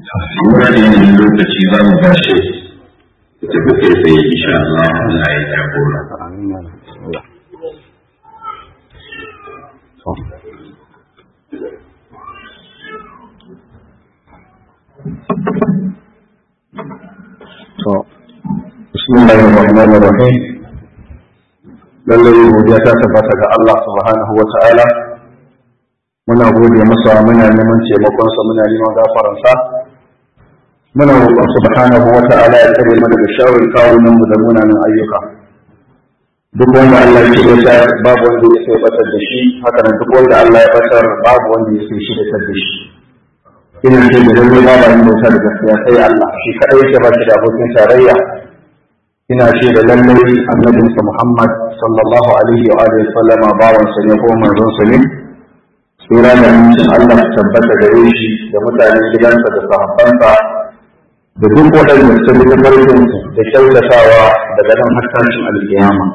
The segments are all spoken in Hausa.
wani yanayin lokaci za mu bashi da tafi kai tsaye insha Allah Allah ya jagora. بسم الله الرحمن الرحيم lallai godiya ta tabbata ga Allah subhanahu wa ta'ala muna gode masa muna neman taimakonsa muna neman gafaransa muna roƙon subhanahu wa ta'ala ya tsare mu daga sharrin kawunan mu da munanan ayyuka duk wanda Allah ya ce ya babu wanda ya sai batar da shi haka nan duk wanda Allah ya batar babu wanda ya sai shi da da shi ina ce da lallai babu wanda ya da gaskiya sai Allah shi kadai yake ba shi da abokin tarayya ina ce da lallai annabinsa Muhammad sallallahu alaihi wa alihi sallama bawan sa ne ko manzon sa ne tsira da amincin Allah ta tabbata gare shi da mutanen gidansa da sahabbansa da duk waɗanda su bi farkin da kyautatawa daga nan haskancin alkiyama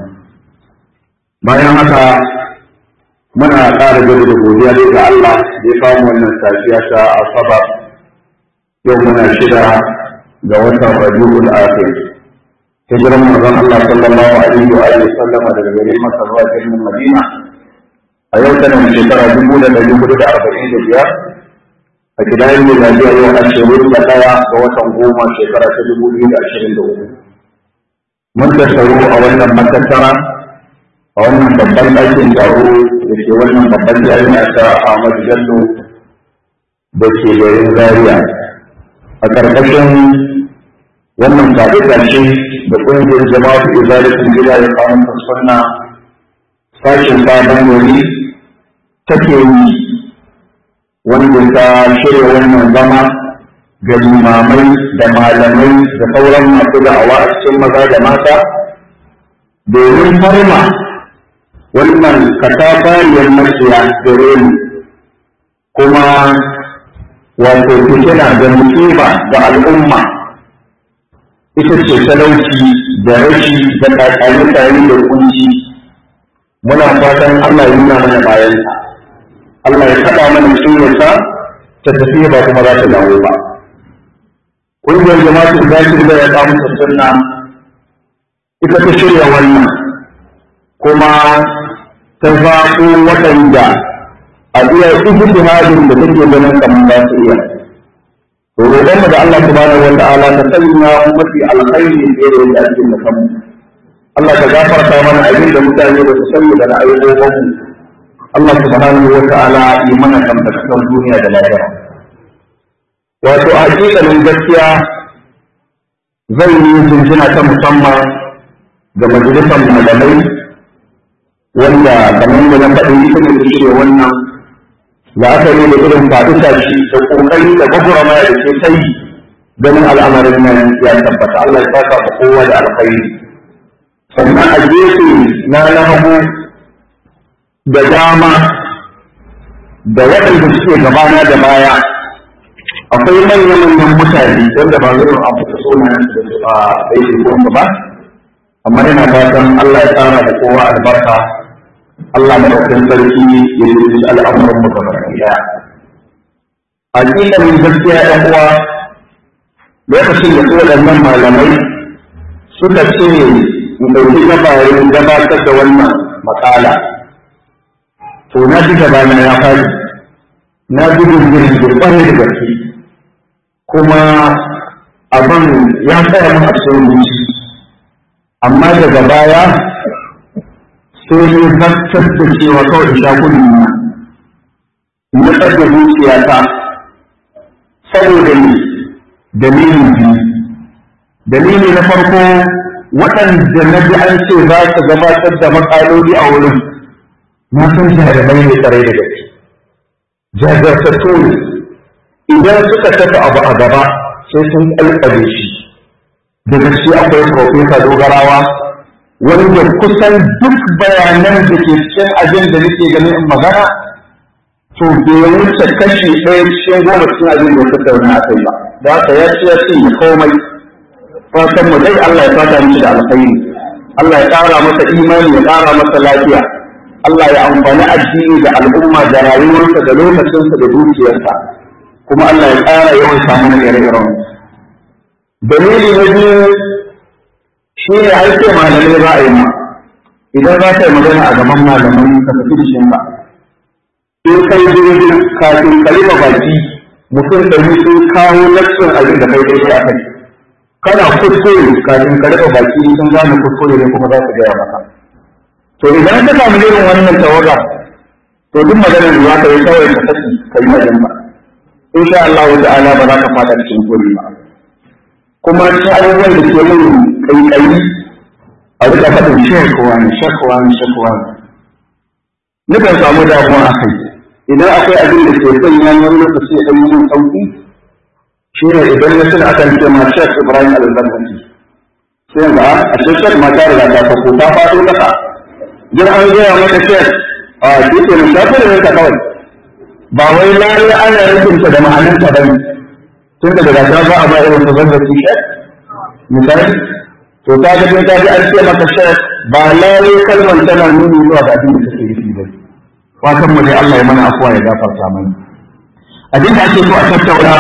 bayan haka muna ƙara gaba da godiya dai ga Allah da ya famu wannan safiya ta asabar yau muna shida ga watan rabiul akhir hijiran manzon Allah sallallahu alaihi wa alihi sallama daga garin Makka zuwa birnin Madina a yau tana shekara dubu da ɗari hudu da arba'in da biyar a kidayen miladiya yau ashirin da ɗaya ga watan goma shekara ta dubu biyu da ashirin da uku mun tattaru a wannan matattara a wannan babban ɗakin taro da ke wannan babban jami'a ta Ahmad Bello da ke garin Zaria a ƙarƙashin wannan faɗi ce da ƙungiyar jama'atu izalatin gida ya kawo sunna sashen sabon gari take yi wanda ta shirya wannan zama ga limamai da malamai da sauran masu da'awa a cikin maza da mata domin farma wannan katafariyar maciya gare mu kuma wato fitina da musiba da al'umma ita ce talauci da rashi da kakani tare da kunci muna fatan Allah ya nuna mana bayan Allah ya taɓa mana sunarsa ta tafi ba kuma za ta dawo ba ƙungiyar jama'atu da shi da ya samu sunna ita ta shirya wannan kuma ta zaɓo waɗanda a iya ijtihadin da take ganin kamar za su iya roƙon mu da Allah subhanahu wa ta'ala ta sanya mafi alkhairi da yadda ake da kanmu Allah ka gafarta mana abin da mutane ba su sani da ra'ayoyin mu Allah subhanahu wa ta'ala yi mana kamtakasar duniya da lafiya wato a hakikalin gaskiya zan yi jinjina ta musamman ga majalisar malamai wanda kamar da na faɗi ita ne ta shirya wannan la'akari da irin faɗi tashi da ƙoƙari da gwagwara da ke ta yi ganin al'amarin nan ya tabbata Allah ya saka ka kowa da alkhairi sannan a gefe na na hagu da dama da waɗanda suke gabana da baya akwai manyan manyan mutane wanda ba zai abu da suna da su a daidai ko ba amma ina fatan Allah ya tsara da kowa albarka Allah madaukakin sarki ya yi al'amuran mu gaba ɗaya hakikanin gaskiya ɗan uwa lokacin da waɗannan malamai suka ce in ɗauki gabarin gabatar da wannan matsala to na ji gabana ya fari na ji girgirin girɓare da gaske kuma abin ya tsaya min a cikin zuci amma daga baya sai ne zartar da cewa kawai sha kudu na na ɗaga zuciyata saboda ne dalilin biyu dalili na farko waɗanda na ji an ce za su gabatar da matsaloli a wurin na san jarumai ne tsare da gaske jajirtattu ne idan suka tafi abu a gaba sai sun ƙalƙale shi da gaske akwai profesa dogarawa wanda kusan duk bayanan da ke cikin abin da nake ganin in magana to bai wuce kashi ɗaya cikin goma cikin abin da suka wani aka yi ba da haka ya ce ya ce ya komai fatan mu dai Allah ya fata mishi da alkhairi Allah ya ƙara masa imani ya ƙara masa lafiya Allah ya amfani addini da al'umma da rayuwarsa da lokacinsa da dukiyarsa kuma Allah ya ƙara yawan samu na ire-iren dalili na biyu shi ne aike malamai za a yi ma idan za ka yi magana a gaban malamai ka tafi da shi ba in kai jirgin kafin kalima baki mutum ɗari sun kawo nassin abin da kai daidai a kai kana kuskure kafin ka rufe baki sun gane kuskure ne kuma za su gaya maka to idan ka samu irin wannan tawaga to duk maganar da za ka yi kawai ka saki ka yi wajen ba in sha Allah wa ta'ala ba za ka fada cikin kuri ba kuma cikin abubuwan da ke mun kaikayi a rika faɗin shekwa ne shekwa ne shekwa ne nukan samu damuwa a kai idan akwai abin da ke sanya wani lokaci ya ɗan yi sauƙi shi ne idan ya suna akan ce ma shek ibrahim al-zarfati sai ga a shek ma ta riga ta fako ta faɗo ƙasa jin an gaya mata shek a duke na shafi da yanka kawai ba wai lalle ana rufinta da ma'anarta ba ne tun da daga ta ba a ba irin su zarfati shek misali to ta ga ta ji an ce maka shek ba lalle kalmar tana nuni zuwa ga abin da take nufi ba fatan mu dai Allah ya mana afuwa ya gafarta mana abin da ake so a tattauna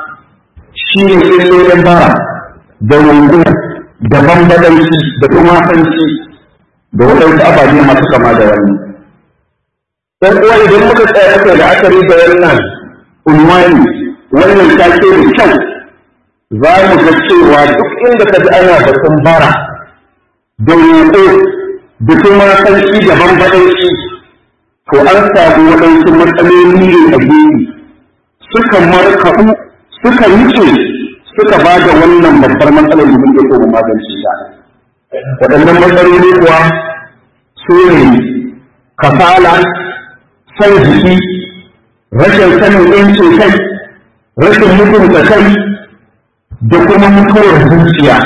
shi ne illolin bara da rungu da bambadanci da tumatanci da waɗansu ababe masu kama da wannan. Ɗan uwa idan muka tsaya muka da akari da wannan unwani wannan take da kyau za mu ga cewa duk inda ka ji ana batun bara da roƙo da tumatanci da bambadanci to an samu waɗansu matsaloli ne a gefe suka markaɗu suka wuce suka ba da wannan babbar matsalar da muke so mu magance ta waɗannan matsaloli kuwa su ne kasala san jiki rashin sanin yancin kai rashin mutunta kai da kuma mutuwar zuciya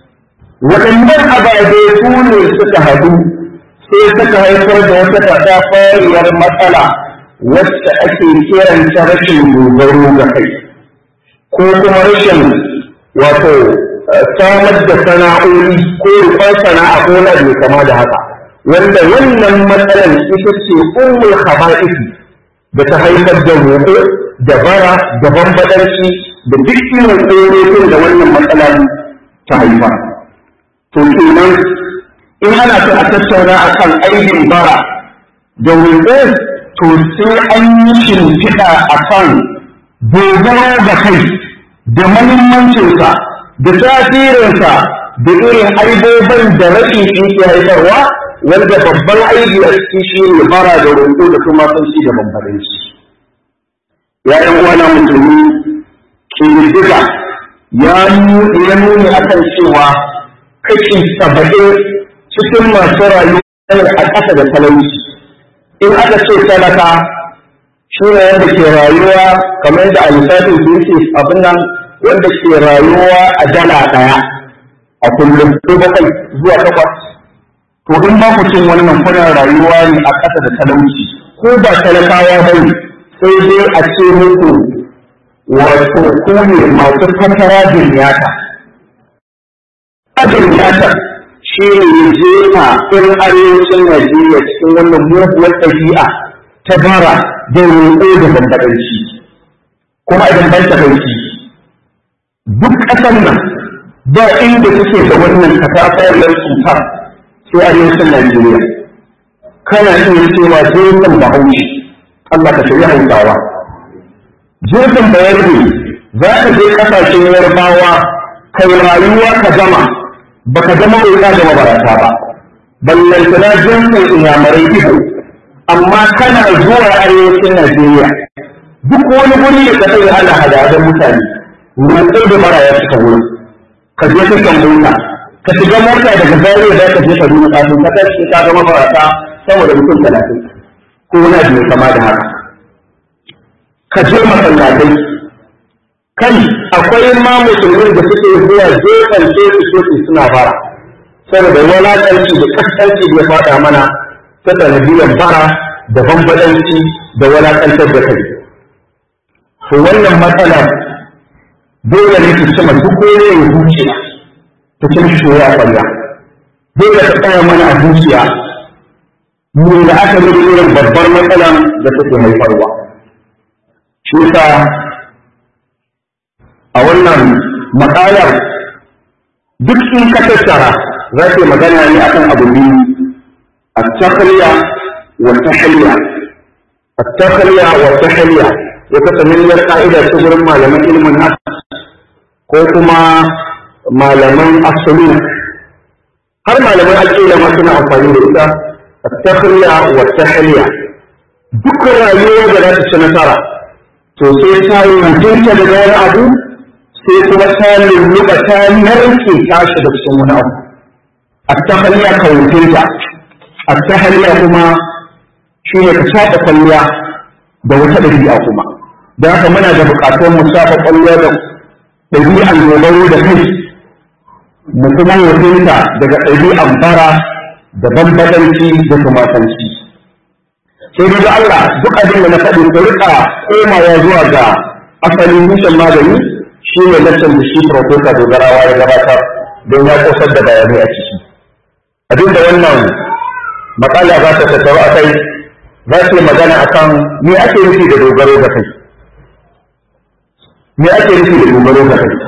waɗannan ababe su ne suka haɗu sai suka haifar da wata katafariyar matsala wacce ake kiranta rashin dogaro ga kai ko kuma rashin wato samar da sana'o'i ko rufar sana'a ko na bai kama da haka wanda wannan matsalar ita ce ummul khaba'isi da ta haifar da roƙo da bara da bambadanci da duk irin tsorokin da wannan matsalar ta haifa to kenan in ana so a tattauna akan aikin bara da roƙo to sai an yi shimfiɗa akan dogaro ga kai da mahimmancinsa da tasirinsa da irin aibobin da rashin shi ke haifarwa wanda babban aibi a cikin shi ne bara da roƙo da kuma sanci da bambadanci. ‘Ya'yan uwana musulmi ƙididdiga ya nuni a kan cewa kashi saba'in cikin masu rayuwa a ƙasa da talauci. In aka ce talaka shi ne wanda ke rayuwa kamar da a lissafin su yake abin nan wanda ke rayuwa a dala ɗaya a kullum ko bakwai zuwa takwas to in ba ku cin wannan kuna rayuwa ne a ƙasa da talauci ko ba talakawa ba ne sai dai a ce muku wato ku ne masu fatara dunyata dunyata shi ne jefa in arewacin Najeriya cikin wannan muguwar ɗabi'a ta bara da roƙo da bambadanci kuma idan ban takaici duk ƙasar nan ba inda suke da wannan kasafayar cutar sai arewacin Najeriya kana iya cewa jinsin bahaushe Allah ka shirya hausawa jinsin bayarbe za ka je ƙasashen yarbawa kai rayuwa ka gama baka zama roƙa da mabarata ba ballantana jinsin inyamurai ido amma kana zuwa arewacin Najeriya duk wani guri da ka sai ana hada mutane roƙo da bara ya cika wurin ka je ka kan mota ka shiga mota daga Zaria da ka je ka duba kafin ka tashi ka ga mabarata sama da mutum talatin ko wani abu kama da haka ka je masallatai kai akwai ma musulmin da suke zuwa gefen teku teku suna bara saboda wulaƙanci da kaskanci da ya faɗa mana ta sanadiyar bara da bambadanci da walakantar da kai. To wannan matsala dole ne su cima duk wani ya zuciya ta cin shoya a kwalla. Dole ta tsaya mana a zuciya mu da aka yi irin babbar matsalan da take haifarwa. Shi sa a wannan matsalar duk in ka tattara za ka magana ne akan abu biyu at-takhliya wa tahliya at-takhliya wa tahliya ya kasa miliyar ka'ida ta gurin malaman ilimin haka ko kuma malaman asali har malaman aqida ma suna amfani da ita at-takhliya wa tahliya duk rayuwa da za ta ci nasara to sai ta yi mutunta daga wani abu sai kuma ta lulluɓa ta narke tashi da cikin wani abu at-tahliya ka mutunta at-tahliya kuma shi ne ka shaɗa kwalliya da wata ɗabi'a kuma da haka muna da buƙatar mu shafa kwalliya da ɗabi'an dogaro da kai mu kuma mutunta daga ɗabi'an bara da bambadanci da tumatanci sai da Allah duk abin da na faɗi ku rika komawa zuwa ga asalin nishan magani shi ne laccan da shi profesa dogarawa ya gabatar don ya kosar da bayanai a ciki abin da wannan matsala za ta tattaru a kai za ta yi magana akan me ake nufi da dogaro da kai me ake nufi da dogaro da kai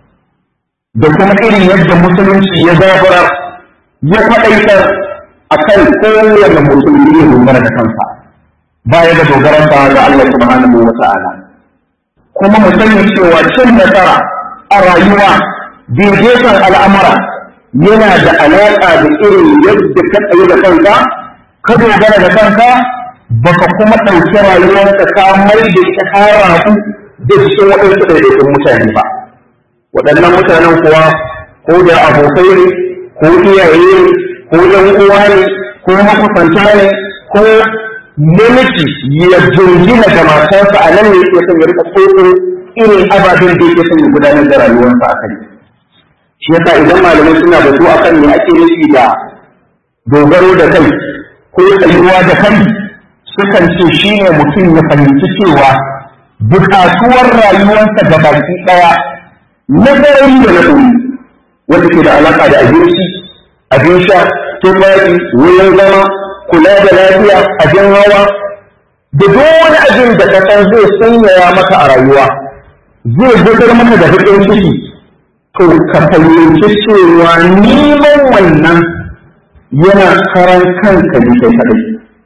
da kuma irin yadda musulunci ya zabura ya faɗaitar a kan kowane musulmi ya dogara da kansa baya da dogaransa ga Allah subhanahu wa ta'ala kuma mu sani cewa cin nasara a rayuwa daidaiton al'amura yana da alaƙa da irin yadda ka tsaye da kanka ka dogara da kanka baka kuma ɗauki rayuwarka ka mai da ita ka rafu da cikin waɗansu ɗaiɗaikun mutane ba waɗannan mutanen kuwa ko da abokai ne ko iyaye ne ko ɗan uwa ne ko makusanta ne ko namiji ya jingina da matarsa a nan ne yake son ya rika tsotso irin ababen da yake son ya gudanar da rayuwarsa a kai shi yasa idan malamai suna da su akan me ake nufi da dogaro da kai ko tsayuwa da kai sukan ce shi ne mutum ya fahimci cewa bukatuwar rayuwarsa da baki ɗaya na sarari da na ɗori wanda ke da alaƙa da abinci abin sha tufafi wurin zama kula da lafiya abin hawa da duk wani abin da ka san zai sanyaya maka a rayuwa zai gudar maka da baƙin ciki to ka fahimci cewa neman wannan yana karan kanka ne kai kaɗai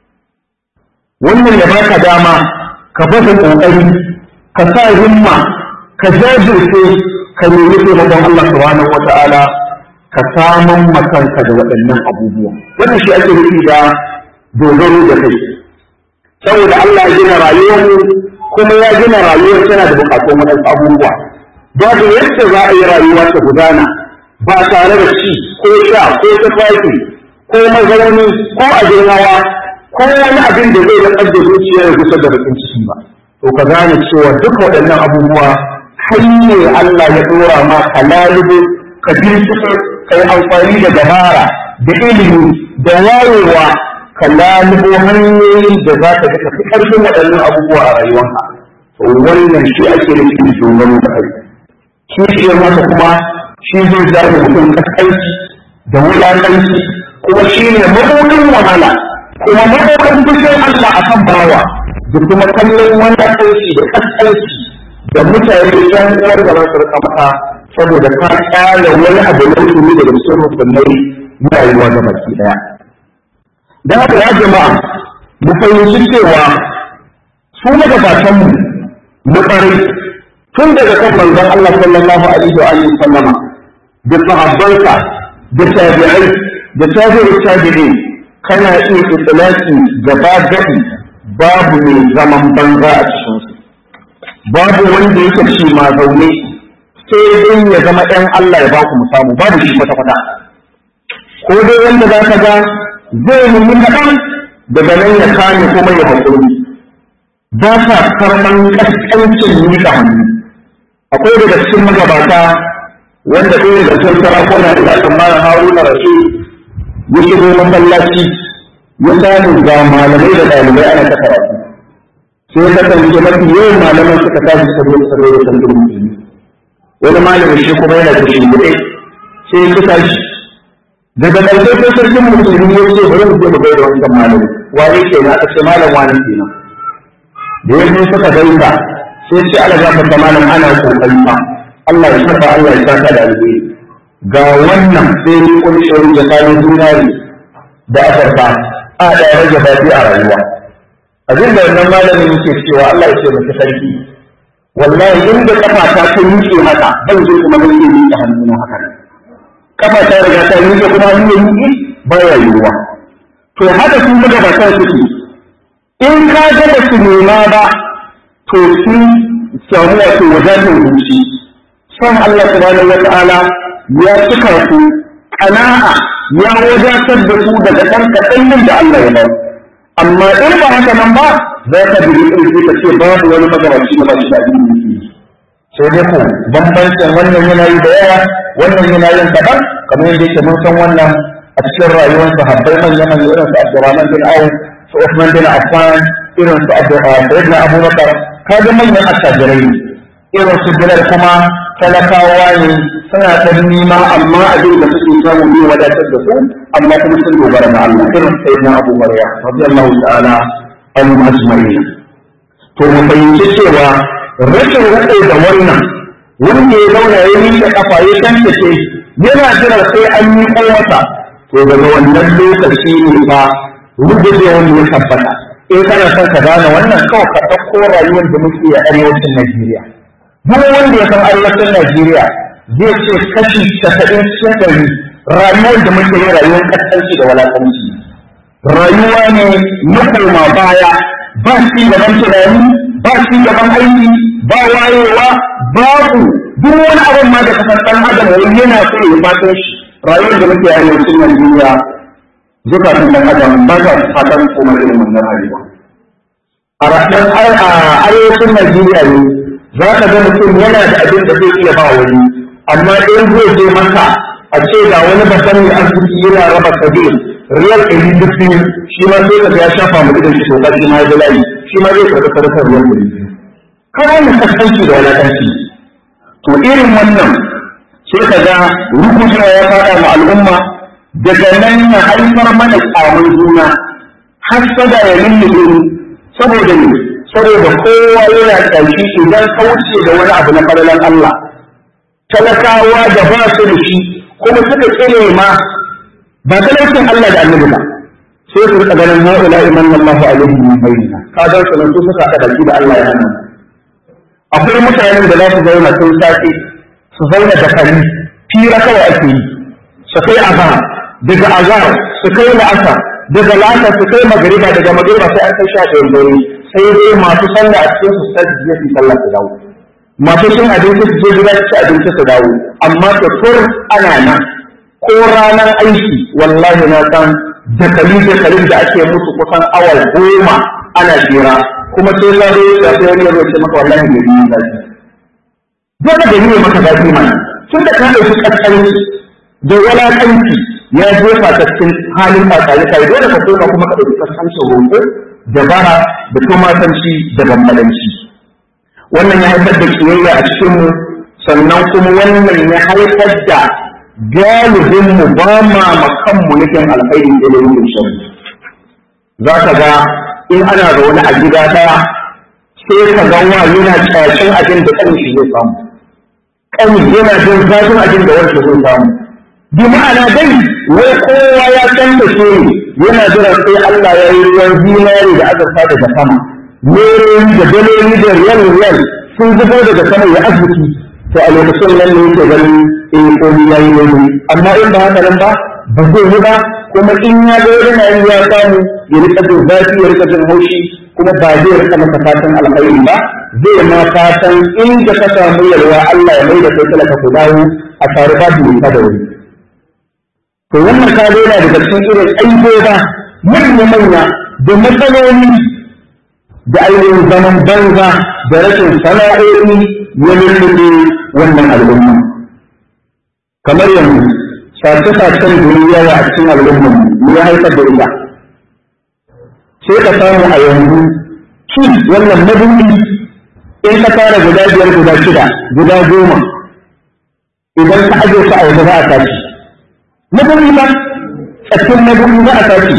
wannan ya baka dama ka bada ƙoƙari ka sa himma ka jajirce ka nemi taimakon Allah subhanahu wata'ala ka saman makanka da waɗannan abubuwa wannan shi ake nufi da dogaro da kai saboda Allah ya gina rayuwar kuma ya gina rayuwar tana da buƙatun waɗansu abubuwa babu yadda za a yi rayuwa ta gudana ba tare da ci ko sha ko tufafi ko mazauni ko abin hawa ko wani abin da zai rantsar da zuciya ya gusar da bakin ciki ba to ka gane cewa duk waɗannan abubuwa ne Allah ya dora ma ka lalubo ka binciko ka yi amfani da dabara da ilimi da wayewa ka lalubo hanyoyin da za ka fi ƙarfin waɗannan abubuwa a rayuwanka to wannan shi ake nufi da dogaro da kai kishiyar masa kuma shi zai zaɓi mutum kaskanci da wulaƙanci kuma shi ne mabuɗin wahala kuma mabuɗin fushin Allah a kan bawa da kuma kallon wani kaskanci da kaskanci da mutane yan uwar da za su rika mata saboda ka ƙyale wani abu na ilimi daga cikin rukunai na rayuwa ga baki ɗaya. Da haka ya jama'a mu fahimci cewa su magabatanmu mu ƙarai tun daga kan manzon Allah sallallahu alaihi wa alihi sallama da sahabbansa da tabi'ai da tabi'u tabi'in kana iya itlaqi gaba gadi babu mai zaman banza a cikin su babu wanda yake ci ma zaune sai dai ya zama ɗan Allah ya baku mu samu babu shi kwata kwata ko dai wanda za ka ga zai nemi kaɗan daga nan ya kame kuma ya haƙuri ba sa karɓan ƙasƙancin miƙa hannu akwai daga cikin magabata wanda ɗaya daga cikin sarakuna da aka mara haruna rasu ya shigo masallaci ya samu ga malamai da ɗalibai ana ta karatu sai ya kasance mafi yawan malaman suka tashi suka zo suka zo da san musulmi wani malamin shi kuma yana da shimbiɗe sai ya kusa shi daga ƙarshe sai sarkin musulmi ya ce bari mu je mu gaida wancan malami wane ke na aka ce malam wani kenan da ya zo suka gaisa sai ce ala za ka malam ana kokari fa Allah ya saka Allah ya saka da alheri ga wannan sai ni kun shiri da kayan dinari da azarfa a da ya rage zafi a rayuwa abin da wannan malamin yake cewa Allah ya ce maka sarki wallahi inda kafa ta ta miƙe haka zan je kuma zan iya miƙe hannuna haka kafa ta riga ta miƙe kuma hannu ya miƙe ba ya yiwuwa to haka sun buga bakan suke in ka ga ba su nema ba to sun samu wato wadatar zuci son Allah subhanahu wa ta'ala ya cika su kana'a ya wadatar da su daga ɗan kaɗan da Allah ya bar amma in ba haka nan ba za ka bi ƙarfi ka ce babu wani magabaci da ba shi da abin sai dai ko bambancin wannan yana yi da yawa wannan yana yin kaɗan kamar yadda yake mun san wannan a cikin rayuwar sahabbai manyan manyan irin su Abdurrahman bin Auf su Uthman bin Affan irin su Sayyidina Abu Bakar kaga manyan attajirai irin su Bilal kuma talakawa ne suna ta nima amma abin da suke samu ne wadatar da su amma kuma sun dogara da Allah irin Sayyidina Abu Maryam radiyallahu ta'ala anhu ajma'in to mu fahimci cewa rashin rade da wannan wanda ya zauna ya miƙe kafa ya tantance yana jira sai an yi masa to daga wannan lokaci ne fa rubuce wanda ya tabbata in kana son ka gane wannan kawai ka ɗauko rayuwar da muke a arewacin Najeriya duk wanda ya san arewacin Najeriya zai ce kashi casa'in cikin ɗari rayuwar da muke yi rayuwar ƙasƙanci da walaƙanci rayuwa ne na koma baya ba ci gaban tunani ba ci gaban aiki ba wayewa babu duk wani abin ma da kasar ɗan adam wani yana so ya fatan shi rayuwar da muke arewacin Najeriya zukatan ɗan adam ba za su fatan koma irin wannan rayuwa. A ranar arewacin Najeriya ne za ka ga mutum yana da abin da zai iya ba wani, amma in zai je maka a ce ga wani babban mai arziki yana raba sabi riyal ɗari duk biyu shi ma sai ka ya shafa mu idan shi toka shi ma ya layi shi ma zai karɓi sadakar riyal ɗari biyu. Kawai mu kasance da wadatanci. To irin wannan sai ka ga rukucewa ya faɗa ma al'umma daga nan na haifar mana ƙamun juna hasada ya lullube saboda ne saboda kowa yana ƙarshi idan kauce da wani abu na falalan Allah talakawa da ba su da shi kuma suka kire ma ba talaucin Allah da annabi ba sai su rika ganin ha'ula iman Allah alaihi min bayyina ka ga su nan su suka haɗa da Allah ya hana akwai mutanen da za su zauna sun sace su zauna da kari fira kawai ake yi su kai azhar daga azhar su kai la'asa daga la'asa su kai magariba daga magariba sai an kai sha ɗayan dare sai dai masu sallah a cikin su sai su je su sallah su dawo masu cin abinci su je gida su ci abinci su dawo amma ta tur ana nan ko ranar aiki wallahi na san da kalin da kalin da ake musu kusan awa goma ana jira kuma sai sa dai ya sai wani ya ce maka wallahi bai yi zafi dole da yi maka zafi mana tun da ka ɗauki ƙasƙanci da walaƙanci ya jefa ta cikin halin tsakani kai dole ka koma kuma ka ɗauki ƙasƙancin roƙo da bara da tumatanci da bambadanci wannan ya haifar da kiyayya a cikinmu sannan kuma wannan ya haifar da galibinmu ba ma makanmu nufin alkhairi da da yin sharri za ka ga in ana da wani a gida ɗaya sai ka ga wa yana kyashin abin da kan shi zai samu kani yana jin zafin abin da wanda zai samu bi ma'ana dai wai kowa ya san da ke yana jira sai Allah ya yi ruwan zinari da azurfa daga sama nerori da daloli da riyal riyal sun zubo daga sama ya arziki to a lokacin nan ne yake ganin eh ko ya yi wani amma in ba haka nan ba ba zai yi ba kuma in ya ga yana yi ya samu ya rika jin zafi ya rika jin haushi kuma ba zai rika masa fatan alkhairi ba zai ma fatan inda ka samu yalwa Allah ya mai da kai talaka ku dawo a tare ba da da wuri to wannan ka yana daga cikin irin aiboba manya manya da matsaloli da ainihin zaman banza da rashin sana'o'i ya lullube wannan al'umma kamar yanzu sace-sacen duniya a cikin al'umma ne ya haifar da ita sai ka samu a yanzu ki wannan madubi in ka tara guda biyar guda shida guda goma idan ka aje su a waje za a tashi madubi ba tsakin madubi za a tashi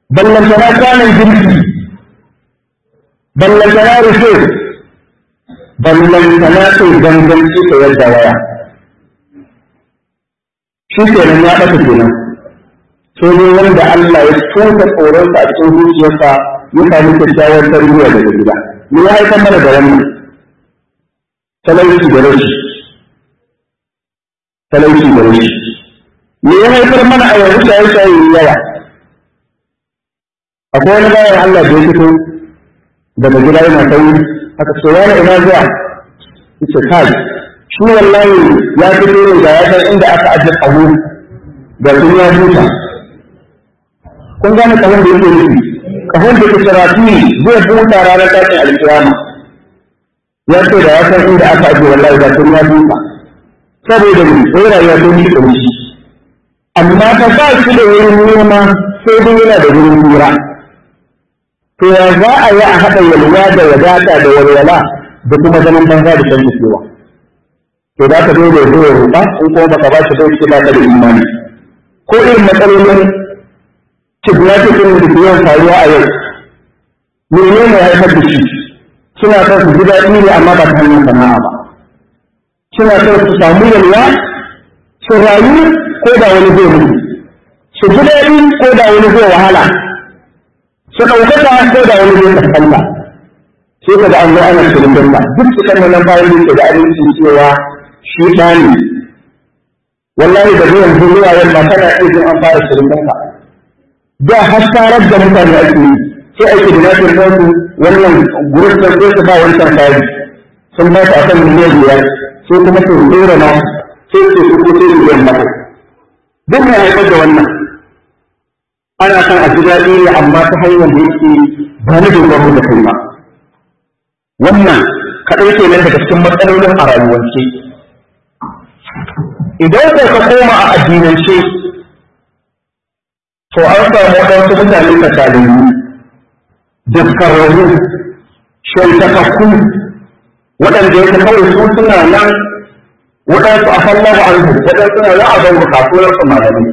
ballantana kwanan jirgi ballantana rufe ballantana sai ganganci ta yadda waya shi kenan ya ɓata kenan sai dai wanda Allah ya tuka tsoronsa a cikin zuciyarsa ya sami kyakkyawar tarbiyya daga gida me ya haifar mana da wannan talauci da rashi talauci da rashi me ya haifar mana a yanzu shaye-shaye yawa akwai wani bayan Allah da ya fito daga gida yana sauri aka ce wani ina zuwa yace kai shi wallahi ya fito ne da ya san inda aka ajiye kaho da sun ya huta kun gane kahon da yake nufi kahon da ke karatu ne zai huta ranar tashin alkiyama ya ce da ya san inda aka ajiye wallahi da sun ya huta saboda ne sai rayuwa ta yi kamshi amma ta ba shi da wurin nema sai dai yana da wurin lura to ya za a yi a haɗa yalwa da wadata da walwala da kuma zaman banza da shan cewa to za ka dole zo ya ruɓa in kuma baka ba shi bai ce ba ka da imani ko irin matsalolin kidnapping din da ke yawan faruwa a yau menene ya haifar da shi suna son su ji daɗi ne amma ba ta hanyar sana'a ba suna son su samu yalwa su rayu ko da wani zai mutu su ji daɗi ko da wani zai wahala su ɗaukaka ko da wani zai kaskanta sai ka ga an zo ana shirin dalla duk su kan nan bayan da ke da abinci cewa shi ɗani wallahi da zuwan zuwa yamma tana iya jin an fara shirin dalla da hasarar da mutane ake yi sai ake da lafiyar nasu wannan gurin da sai su ba wancan kari sun ba su a kan miliyan biyar sai kuma su dora na sai su su ko sai miliyan bakwai duk mai haifar da wannan ana son a ji daɗi ne amma ta hanyar da yake ba na dogaro da kai ba wannan kaɗai ke nan daga cikin matsalolin a rayuwance idan ko ka koma a addinance to an samu waɗansu mutane kasalayu daskararru shantakakku waɗanda yake kawai su suna nan waɗansu a fallahu anhu waɗansu suna nan a zango kasuwar su malamai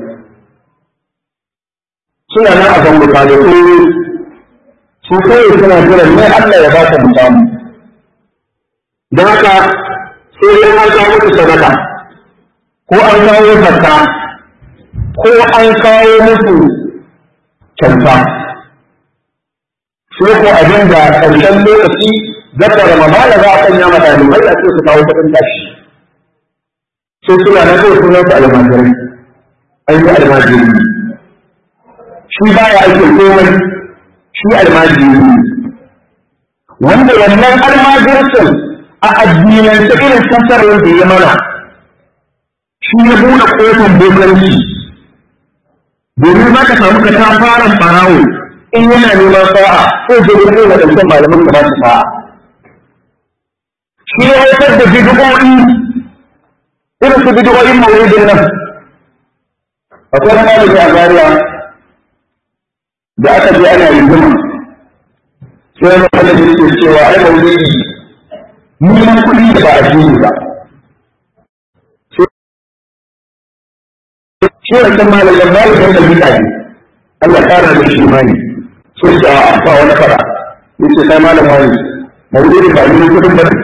suna nan a zango da su kawai suna jiran ne Allah ya ba ta musamu don haka sai dai an kawo musu sadaka ko an kawo zakka ko an kawo musu kyauta sai ko abin da ƙarshen lokaci zaka ramadana za a sanya ma ɗalibai a ce su kawo kuɗin tashi sai suna na kawai sunan su almajirai an yi almajiri shi baya aikin komai shi almajiri wanda wannan almajircin a addinance irin fassarar da ya mana shi ya buɗe ƙofar bokanci domin za ka samu ka ta fara ɓarawo in yana neman sa'a ko je da kai wadancan malaman ka ba su sa'a shi ya haifar da bid'o'i irin su bid'o'in mawlidin nan akwai wani malami a Zaria da aka je ana rigima sai wani malami ke cewa ai maulidi neman kuɗi da ba a jini ba shi wancan malamin malamin da bid'a ne Allah ƙara da shi imani sun ce a ba wani fara yace sai malam wani maulidi ba ni kudin ba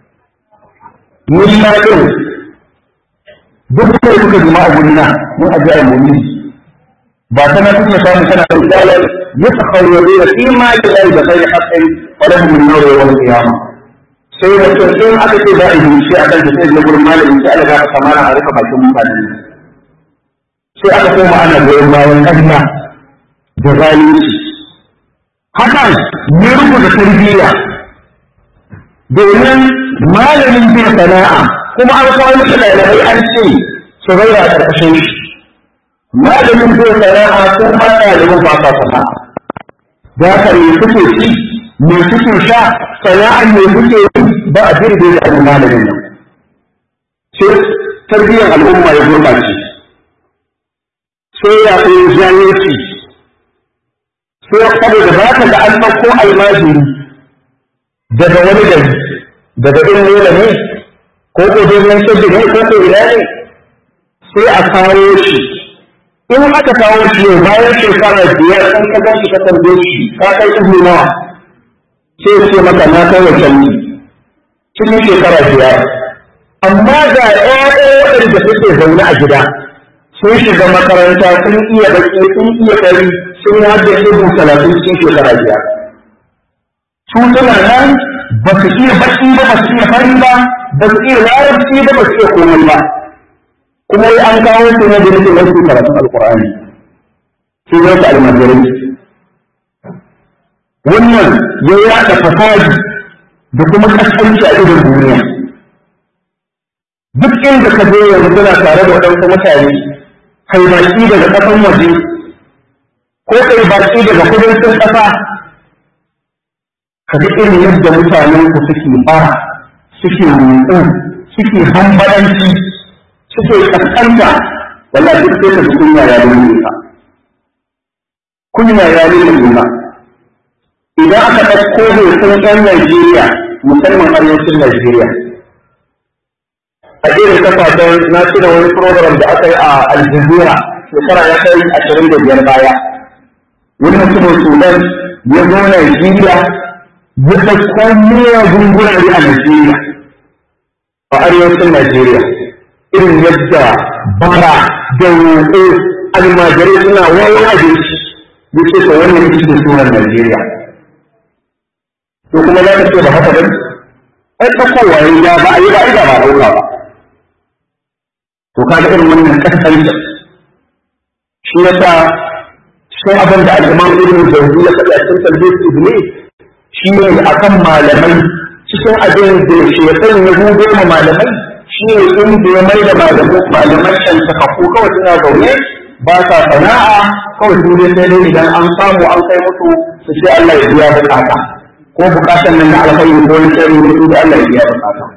ni ma din duk kai kuka jima a gurina mun aje a maulidi ba kana kuka samu kana da dalil yatakhayyaruna fi ma lillahi bi khayri haqqin wa lahum min nawri yawm al-qiyamah sai da in aka ce za a yi shi akan da sai da gurin malamin sai Allah ya kamana a rufe bakin mutanen sai aka koma ana goyon bayan ƙarya da zalunci hakan ya rubuta tarbiyya domin malamin bin sana'a kuma an kawo musu ɗalibai an ce su zaura a ƙarƙashin shi malamin bin sana'a sun ba ɗaliban ba sa sana'a da haka me suke ci me suke sha sana'ar me suke yi ba a jirgin da abin malamin nan sai tarbiyyar al'umma ya gurɓace sai ya koyi jahilci sai saboda ba ka ga an ɗauko almajiri daga wani gari daga ɗin nuna ne ko ko domin sabbi ne ko ko ina ne sai a kawo shi in aka kawo shi yau bayan shekara biyar in ka gan shi ka tambaye shi ka kai izini nawa sai ce maka na kai wa canji cikin shekara biyar amma ga ƴaƴa waɗanda suke zaune a gida sun shiga makaranta sun iya baki sun iya kari sun yi haddace bu talatin cikin shekara biyar su suna nan ba su iya baki ba ba su iya fari ba ba su iya larabci ba ba su iya komai ba kuma wai an kawo su ne da nake wasu karatun alkur'ani sai zai ta almajirai wannan ya yaɗa fasadi da kuma kasance a idon duniya duk inda ka je yanzu suna tare da waɗansu mutane kai baki daga ƙasan waje ko kai baki daga kudancin ƙasa ka ga irin yadda mutanen ku suke bara suke roƙo suke hambalanci suke kaskanta wallahi duk sai ka ji kunya ya lulluɓe ka kunya ya lulluɓe ka idan aka ɗauko hoton ɗan Najeriya musamman arewacin Najeriya a irin kafafen na tuna wani program da aka yi a Aljazeera shekara ya kai ashirin da biyar baya wani mutumin Sudan ya zo Najeriya ya ɗauko miyagun gurare a Najeriya a arewacin Najeriya irin yadda bara da roƙo almajirai suna wawan abinci ya ce ka wannan ita ce sunan Najeriya to kuma za ka ce ba haka ba ai ɗaukowa ya ba a yi ba a yi ba ba ɗauka ba to kaga irin wannan kasance shi yasa sai abin da al-Imam Ibn Jawzi ya faɗi a cikin Talbis Ibn shi ne akan malamai cikin abin da shekar ya hudo ma malamai shi ne inda ya mai da malaman shan ko kawai suna zaune ba sa sana'a kawai su dai sai dai idan an samu an kai musu su ce Allah ya biya bukata ko bukatan nan na alkhairi ko wani tsari ne da Allah ya biya bukata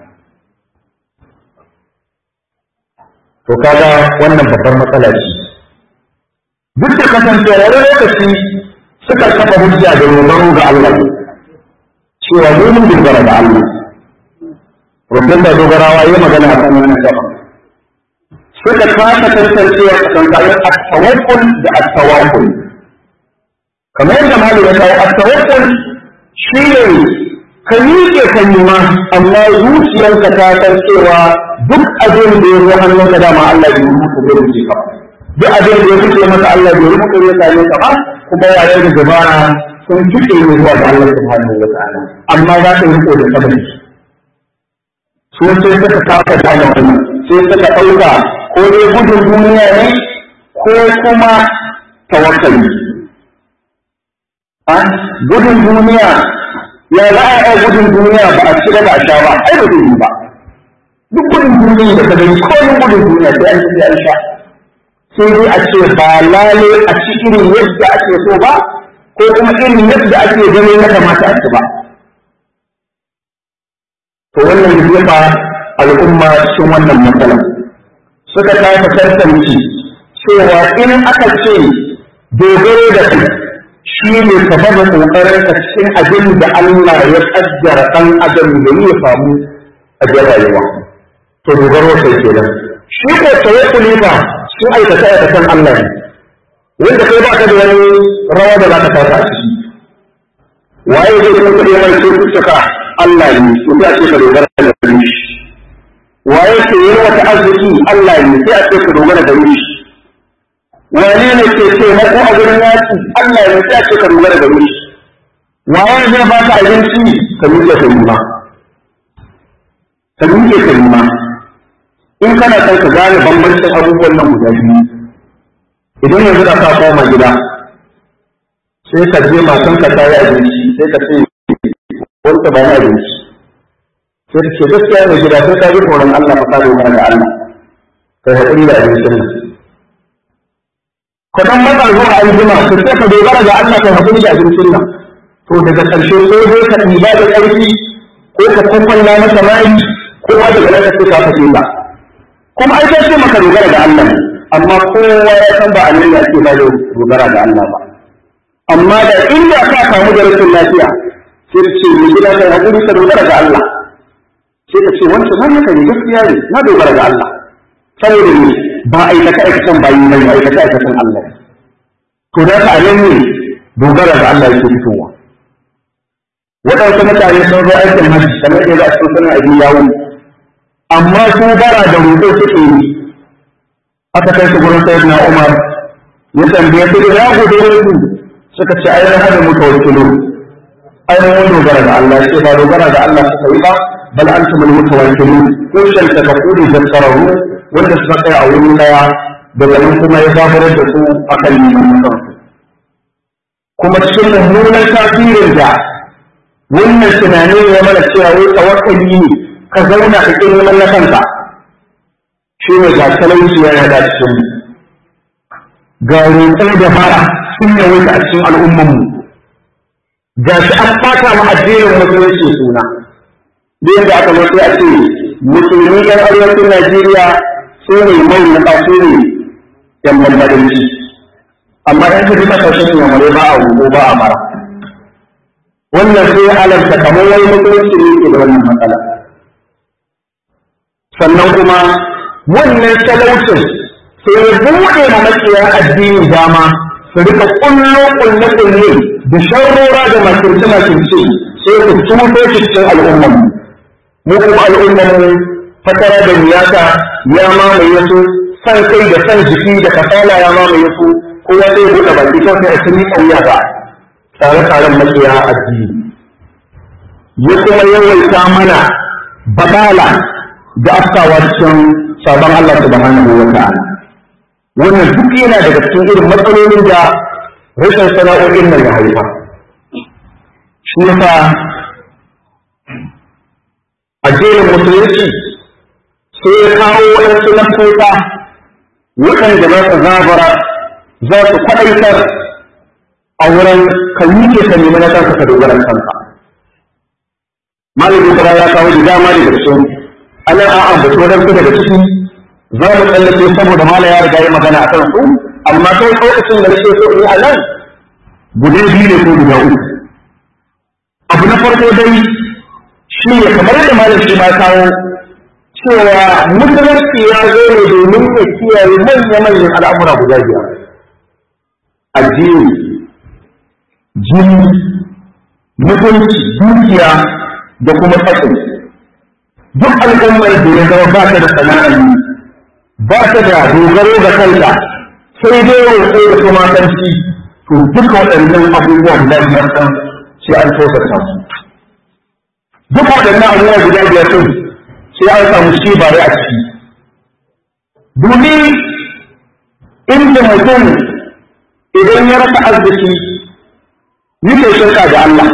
to kaga wannan babbar matsala ce duk da kasance wani lokaci suka kafa hujja da dogaro ga Allah cewa mu mun dogara da Allah rubutun da dogarawa yi magana a kan wannan gaba suka kasa tantancewa tsakankanin at-tawakkul da at-tawakkul kamar yadda malu ya kawo at-tawakkul shi ne ka miƙe ka ma amma zuciyarka ta san cewa duk abin da ya zo hannunka dama Allah bai rubuta zai rubuce ka duk abin da ya fice maka Allah bai rubuta zai same ka ba kuma yayin da dabara sun fice ne zuwa ga Allah subhanahu wa ta'ala amma za ka yi riko da sabari su sai suka kafa gane wannan sai suka ɗauka ko dai gudun duniya ne ko kuma tawakkali a gudun duniya ya za a yi gudun duniya ba a ci ba a sha ba ai ba zai yi ba duk gudun duniya da ka gani ko gudun duniya sai an ci an sha sai dai a ce ba lale a ci irin yadda ake so ba ko kuma irin yadda ake gani ya kamata a ci ba to wannan ya jefa al'umma cikin wannan matsala suka kasa tantance cewa in aka ce dogaro da kai shi ne ka bada kokarin ka cikin abin da Allah ya kaddara dan adam da ya samu a rayuwa to dogaro sai kenan shi ko tawakkuli ba shi aikata aikatan Allah ne wanda kai ba ka da wani rawa da za ka kasa a ciki waye zai kuma kuɗi mai cututtuka Allah ne to sai a ce ka dogara da shi waye ke yi wata arziki Allah ne sai a ce ka dogara da shi wane ne ke taimako a gurin yaki Allah ne sai a ce ka dogara da shi waye zai ba ka abinci ka miƙe ka yi ma ka miƙe ka yi ma in kana son ka gane bambancin abubuwan nan guda biyu idan yanzu da ka koma gida sai ka je matan ka ta yi abinci sai ka ce wanda ba ni abinci sai ka ce gaskiya mai gida sai ka ji tsoron Allah fa ka dogara da Allah kai haƙuri da abincin nan ka dan matsa zuwa aljima ka sai ka dogara da Allah kai haƙuri da abincin nan to daga ƙarshe sai dai ka ɗiba da ƙarfi ko ka kwakwalla masa mai ko ma daga nan ka ce ka fashe ba kuma ai sai maka dogara da Allah amma kowa ya san ba annabi ya ce ba da dogara da Allah ba amma da inda ka samu da rashin lafiya sai ka ce mai gida kai hakuri ka dogara da Allah sai ka ce wancan nan haka ne gaskiya ne na dogara da Allah saboda ne ba aikata aikatan bayi ne ba aikata aikatan Allah to da ka anan ne dogara da Allah yake fitowa waɗansu mutane sun zo aikin hajji kamar yadda a cikin sunan abin yawo amma su bara da roƙo suke yi aka kai su gurin sayyidina Umar ya tambaye su da ya gode su suka ce ai na hada muka wakilu ai mun dogara ga Allah sai ba dogara ga Allah suka yi ba bal antum al mutawakkilu ko shan ta kafuri da tsararu wanda suka kai a wurin daya daga nan kuma ya zaburar da su akan neman kansu kuma cikin mummunan tasirin da wannan tunanin ya mana cewa wai tawakkali ne ka zauna ka kin neman na kanka shi ne ga talauci ya yada cikin ga roƙo da fara sun yawaita a cikin al'ummanmu ga shi an ɓata ma addinin musulunci suna da yadda aka mace a ce musulmi yan arewacin najeriya su ne mai na ƙasu ne yan bambadanci amma yan kaji kasashen yamare ba a rubo ba a mara wannan sai alamta kamar wani musulunci ne ke da wannan matsala sannan kuma wannan talaucin sai ya buɗe ma makiya addini dama su rika kullo kulle kulle da sharrora da makirce makirce sai ku tuto cikin al'ummar mu kuma al'ummar mu fatara da miyata ya mamaye su san kai da san jiki da kasala ya mamaye su kowa sai ya buɗe baki kawai sai a tuni ƙauya ba tsare-tsaren makiya addini ya kuma yawaita mana badala da afkawa cikin sabon Allah subhanahu wa ta'ala wannan duk yana daga cikin irin matsalolin da rashin sana'o'in nan ya haifa shi yasa addinin musulunci sai ya kawo waɗansu nasoka waɗanda za su zabara za su kwaɗaitar a wurin ka ke ka nemi na kanka ka dogara kanka malamin kuma ya kawo da dama daga cikin ana a ambaci waɗansu daga ciki za mu tsallake saboda mala ya riga ya magana a kan su amma kai lokacin da nake so in a nan guda biyu ne ko guda uku abu na farko dai shi ne kamar yadda malam shi ma kawo cewa musulunci ya zo ne domin ya kiyaye manya-manyan al'amura guda biyar addini jini mutunci dukiya da kuma tsakin duk al'ummar da ya zama ba ta da sana'ar yi ba ta da dogaro ga kanta sai dai roƙo da kuma kanci to duka waɗannan abubuwan da biyar ɗan sai an tosa su duk waɗannan abubuwa guda biyar ɗin sai an samu shi bare a ciki domin inda mutum idan ya rasa arziki yake shirka da Allah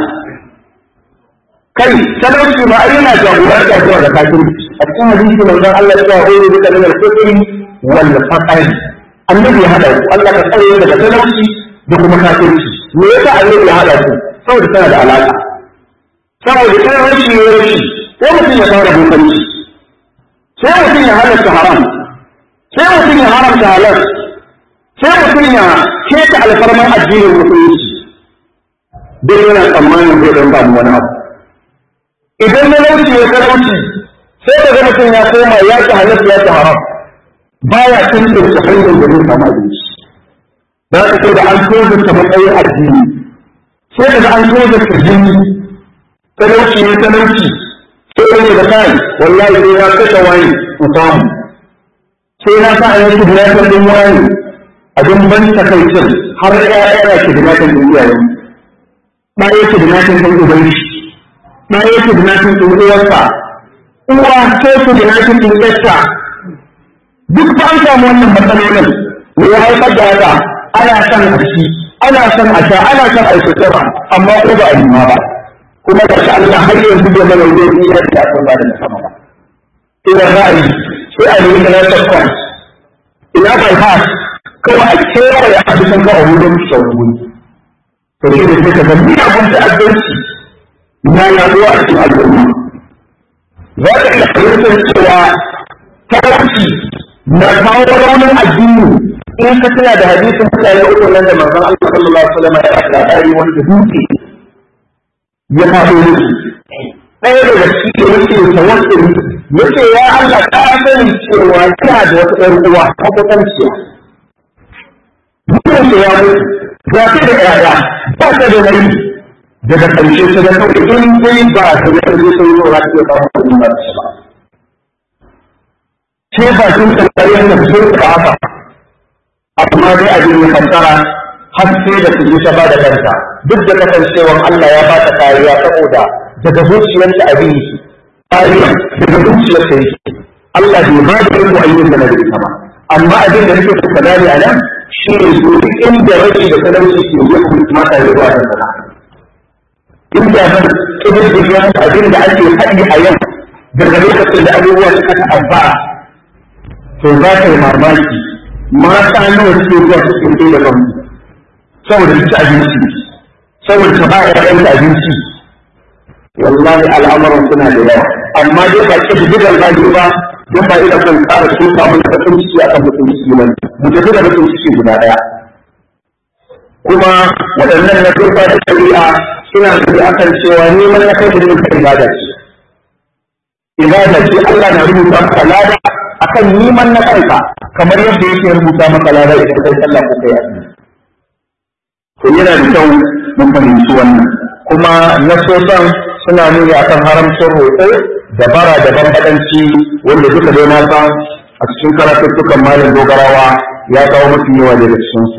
kai talauci ma ai yana jagoranta zuwa da kafirci a cikin hadisi manzon Allah ya ce wa duka min al-kufri wal faqr annabi ya hada Allah ka tsare daga talauci da kuma kafirci me yasa annabi ya hada su saboda tana da alaka saboda kai rashi ne rashi ko mutum ya fara bokanci sai mutum ya halatta haram sai mutum ya haramta halal sai mutum ya keta alfarman addinin musulunci duk yana tsammanin zai dan ba mu wani abu idan na lauci ya talauci sai ka ga mutum ya koma ya ci halal ya ci haram baya tantance hanyar da zai samu abinci da ka sai da an tozarta matsayin addini sai ka ga an tozarta jini talauci ya talauci sai ne da kai wallahi sai ya kashe wani mu samu sai na sa a yi kidnapping din wani abin ban takaicin har ƴaƴa yana kidnapping din iyayen ba ya kidnapping din ubangi na yi kidnapping ɗin uwarsa uwa ko kidnapping ɗin ƴarsa duk ba an samu wannan matsalolin me ya haifar da haka ana son a ci ana son a sha ana son a yi sutura amma ko ba a yi ba kuma ga shi Allah har yanzu bai mana wajen yi yadda aka ba da sama ba idan ra'ayi sai a nemi na sakon ina bypass kawai a kewaye a cikin ga a wurin shawarwuri to shi ne sai ka ga miyagun ta'addanci na yaduwa a cikin al'umma za ka iya fahimtar cewa talauci na kawo raunin addini in ka tana da hadisin mutane uku nan da manzon Allah sallallahu alaihi wasallam ya faɗa dai wanda dutse ya faɗo musu ɗaya daga cikin yake tawakkuli yace ya Allah ka sani cewa kina da wata ɗan uwa ta kwatanciya mutum ya mutu ga ta da ƴaƴa ba ta da nauyi daga ƙarshe su ga kawai in dai ba su ga ƙarshe sun zo za su iya kawo kuɗin ba su ba sai ba sun tsakayen da sun ka haka amma dai abin ya fassara har sai da su ta ba da kanta duk da kasancewar Allah ya ba ta kariya saboda daga zuciyarta abin yake kariya daga zuciyarta yake Allah bai ba da iko ayyukan da na da ita ba amma abin da nake so ka gane a nan shi ne su duk inda rashi da talauci ke yi kuma mata da zuwa da sana inda zan kididdiga abin da ake haɗi a yau daga lokacin da abubuwa suka ta'azzara to za ka yi mamaki mata nawa suke zuwa suke kai da kansu saboda su ci abinci saboda su ba ƴaƴan da abinci wallahi al'amuran suna da yawa amma dai ba ki da gidan zagi ba don ba ina son tsara su samu da bakin ciki akan bakin ciki ba mu tafi da bakin ciki guda ɗaya kuma waɗannan na turba da shari'a suna da akan cewa neman na kai da muka ibada ce ibada ce Allah na rubuta maka lada akan neman na kanka kamar yadda yake rubuta maka lada idan kai sallah ko kai azumi to yana da kyau mun fahimci wannan kuma nasosan suna nuni akan haramcin roƙo da bara da bambadanci wanda duka dai na san a cikin karatuttukan malam dogarawa ya kawo mafi yawa daga cikinsu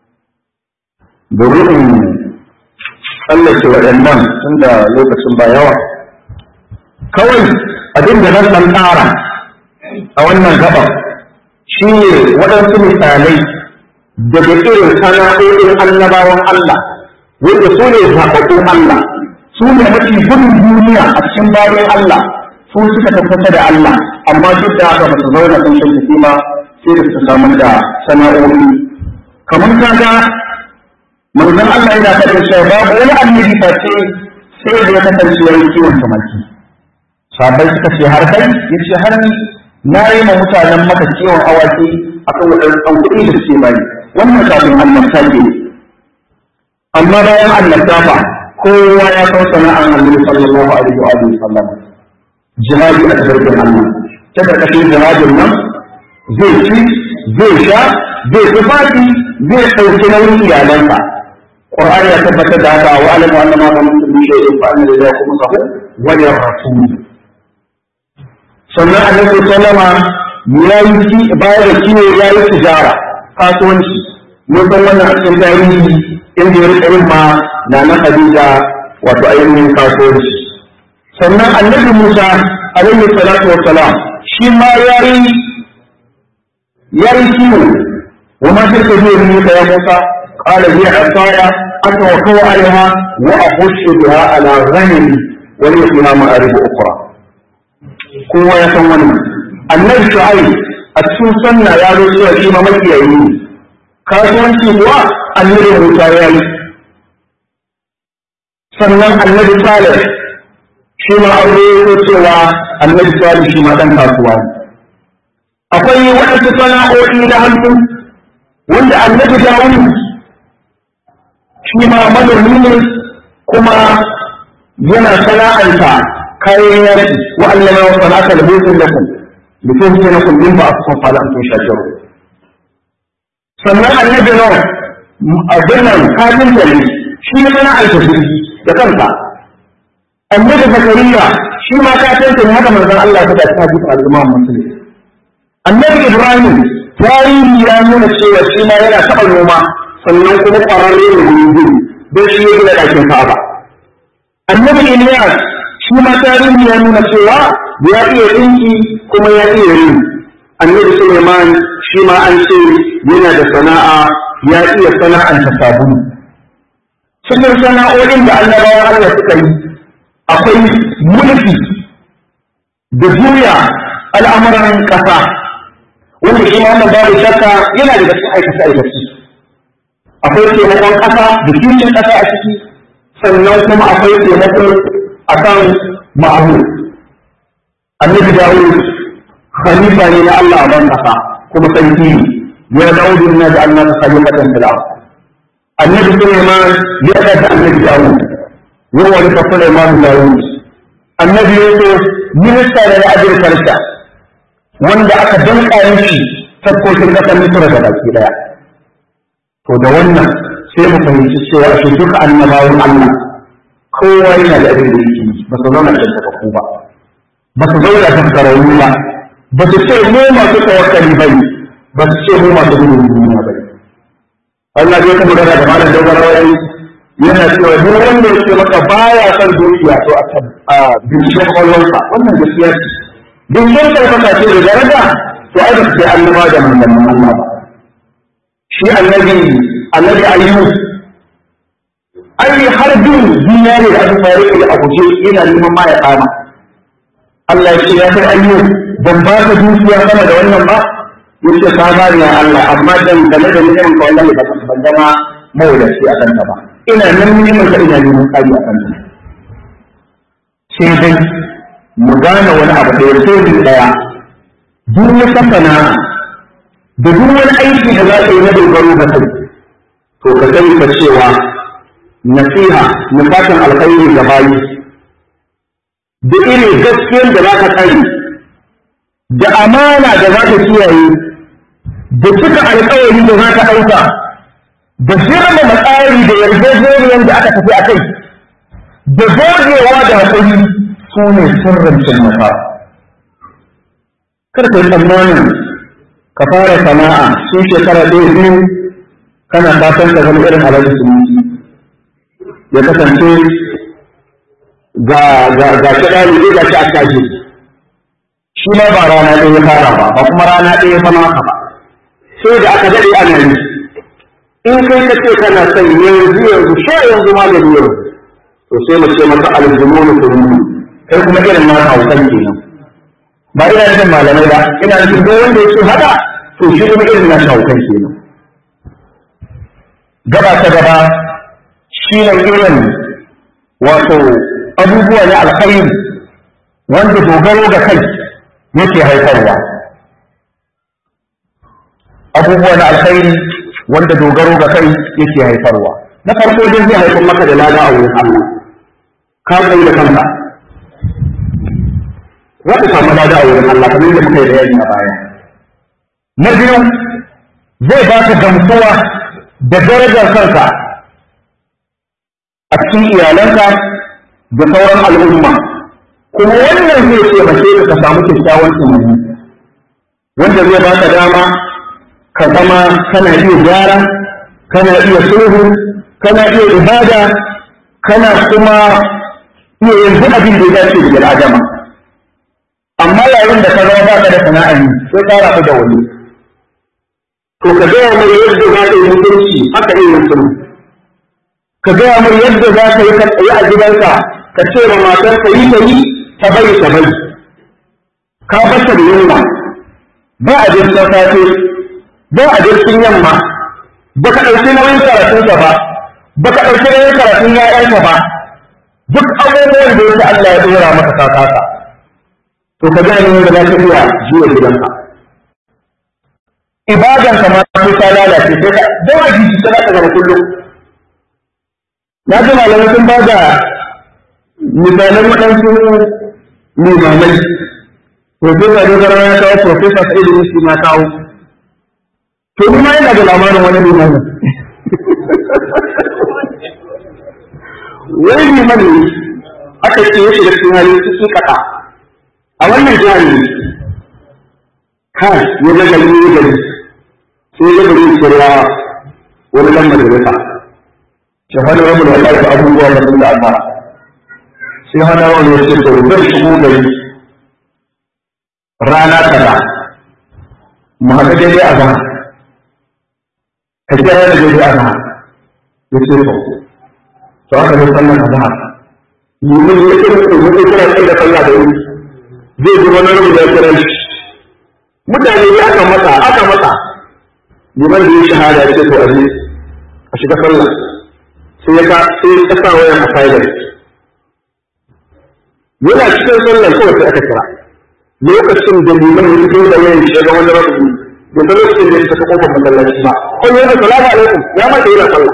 domin in tsallake waɗannan tun da lokacin ba yawa kawai abin da zan ɗan ƙara a wannan gaba shi ne waɗansu misalai daga irin sana'o'in annabawan Allah wanda su ne zaɓaɓɓun Allah su ne mafi gudun duniya a cikin bayan Allah su suka tabbata da Allah amma duk da haka ba su zauna sun shan kima sai da su samu da sana'o'i kamar kaga manzon Allah yana faɗin cewa babu wani annabi face sai da ya kasance yayin kiwon tumaki sabai suka ce har kai yace har ni na yi ma mutanen maka kiwon awaki akan waɗannan kuɗi da suke bani wannan kafin annabta ke amma bayan annabta fa kowa ya san sana'an annabi sallallahu alaihi wa alihi sallam jihadi a cikin Allah ta karkashin jihadin nan zai ci zai sha zai tufafi zai ɗauki nauyin iyalansa Qur'ani ya tabbatar da haka wa alamu annama ba mutum bi shay'in fa anna lillahi khumsahu wa lirrasul sannan annabi sallama ya yi bayar da kiwo ya yi tijara kasuwanci mun san wannan a cikin tarihi inda ya rika yin ma na na Khadija wato ainihin kasuwanci sannan annabi Musa alaihi salatu wassalam shi ma ya yi ya yi kiwo wa ma tilka bi yaminika ya Musa قال هي عصاي أتوكل عليها وأخش بها على غنمي ولي فيها مآرب أخرى kowa ya san wannan annabi shu'aib a cikin sunna ya zo cewa shi ma makiyayi ne kasuwanci kuwa annabi musa ya yi sannan annabi salih shi ma an zo cewa annabi salih shi ma dan kasuwa ne akwai waɗansu sana'o'i na hannu wanda annabi dawud shi ma manomi ne kuma yana sana'anta kayan yaki wa allama wa sanaka da hutun lakum da tun sai na kullum ba a kusan fala an shakiru sannan annabi nawa abin nan kafin da ne shi ne sana'anta jirgi da kanka annabi zakariya shi ma kafin ne haka manzon Allah ta ta ji al'umma musulmi annabi ibrahim tarihi ya nuna cewa shi ma yana taɓa noma sannan kuma ƙwararre ne wurin gudu don shi ya gina ɗakin ka'aba annabi Iliyas shi ma tarihi ya nuna cewa ya iya ɗinki kuma ya iya yin annabi Suleiman shi ma an ce yana da sana'a ya iya sana'anta sabulu cikin sana'o'in da annabawan Allah suka yi akwai mulki da juya al'amuran ƙasa wanda shi ma babu shakka yana da cikin aikace aikace akwai taimakon ƙasa da kishin ƙasa a ciki sannan kuma akwai taimako a kan ma'amu annabi dawud khalifa ne na Allah a ban ƙasa kuma sarki ne ya dawud na da Allah khalifatan fil ard annabi Sulaiman ya da annabi dawud ya wani fa Sulaiman dawud annabi Yusuf minista ne na agriculture wanda aka danka mishi sarkokin ƙasar Misra da baki daya to da wannan sai mu fahimci cewa shi duka annabawan Allah kowa yana da abin da yake yi ba su zauna da takakku ba ba su zauna da takararru ba ba su ce mu masu tawakkali ba ne ba su ce mu masu gudun duniya ba ne Allah zai kuma magana da malam dogara wani yana cewa duk wanda ya ce maka baya son dukiya to a binciken kwallonsa wannan gaskiya ce binciken kwallonsa ce da daraja to ai ba su ce annaba da manzannin Allah ba shi annabi annabi ayyub ai har bin dinari da aka fara da abuje yana neman ma ya kama Allah ya ce ya kai ayyub ban ba ka dukiya sama da wannan ba yace ka ba ni Allah amma dan game da neman ka wallahi ba ban zama mawadaci a kanta ba ina nan neman ka ina neman kari a kanta sai dai mu gane wani abu da ya sai daya duk wata sana'a da duk wani aiki da za ka yi na dogaro ga kai to ka sani ka cewa nasiha nufatan alkhairi ga bayi da irin gaskiyar da za ka tsari da amana da za ka kiyaye da cika alkawari da za ka ɗauka da girmama tsari da yarjejeniyar da aka tafi a kai da gogewa da haƙuri su ne sirrin cin nasara kar ka yi tsammanin ka fara sana'a sun shekara ɗaya biyu kana fatan ka zama irin alhaji sunusi ya kasance ga ga ga shi ɗalibi ga shi a kaji shi ma ba rana ɗaya ya fara ba ba kuma rana ɗaya ya fama haka ba sai da aka daɗe ana yi in kai ka ce kana son yanzu yanzu sha yanzu ma da yanzu to sai mu ce maka aljumunu kurmu kai kuma irin na hausan kenan ba ina nufin malamai ba ina nufin duk wanda yake haka to shi kuma irin na hausan kenan gaba ta gaba shi ne irin wato abubuwa na alkhairi wanda dogaro ga kai yake haifarwa abubuwa na alkhairi wanda dogaro ga kai yake haifarwa na farko dai zai haifar maka da lada a wurin Allah ka tsaye da kanka za ka samu lada a wurin Allah kamar yadda muka yi bayani a baya na biyu zai ba ka gamsuwa da darajar kanka a cikin iyalanka da sauran al'umma kuma wannan zai taimake ka ka samu kyakkyawan tunani wanda zai ba ka dama ka zama kana iya gyara kana iya sulhu kana iya ibada kana kuma iya yanzu abin da ya dace da adama amma yayin da ka zama baka da sana'a yi sai ka rabu da wani to ka gaya mai yadda za ka yi mutunci haka iya yin sulhu ka gaya mai yadda za ka yi ka tsaye a gidanka ka ce ma matar ka yi ta yi ta bari ta bari ka bata da yunwa ba a jirgin safe ba a jirgin yamma ba ka ɗauki nauyin karatunka ba ba ka ɗauki nauyin karatun ‘ya'yanka ba duk abubuwan da yake Allah ya ɗora maka ka kasa to ka gane yadda za ka iya jiwa gidanka ibadanka ma sai ta lalace sai ka dole jiji ta za ka zama kullum na ji malamai sun ba da misalan waɗansu limamai Profesa Dogara ya kawo Profesa Sa'idu Musu na kawo to ni ma yana da labarin wani limamin wani liman ne aka ce ya shiga cikin halin su kaka a wannan jihar ne ha ya ga gari ya gari sai ya gari cewa wani dan majalisa shahada rabu da Allah da abubuwa da sun da almara sai hana wani ya ce to zai shigo gari rana kaza mu haɗa daidai a zama ka kira da daidai a zama ya ce to to aka zo sallar azhar limin ya kira ko ya kira sai da sallah da wuri zai ji wani rubu da ya kira shi mutane ya aka masa aka masa liman da ya shahada ya ce to aje a shiga sallah sai ya sai ya sa wayan a silent yana cikin sallar kawai sai aka kira lokacin da liman ya fito da wayan shi ga wani rabu da ta lokacin da ya tafi kofar masallaci ba kun yi da salamu alaikum ya mata yana sallah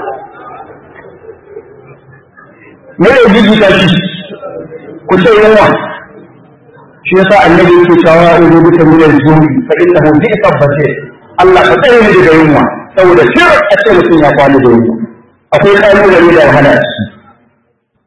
me ya jijjita shi ku ce yawa shi yasa annabi yake cewa ya uzu bika min al-juri fa innahu bi'sa basir Allah ka tsare ni daga yunwa saboda shir a ce mutum ya kwana da yunwa akwai kalubale da wahala a ciki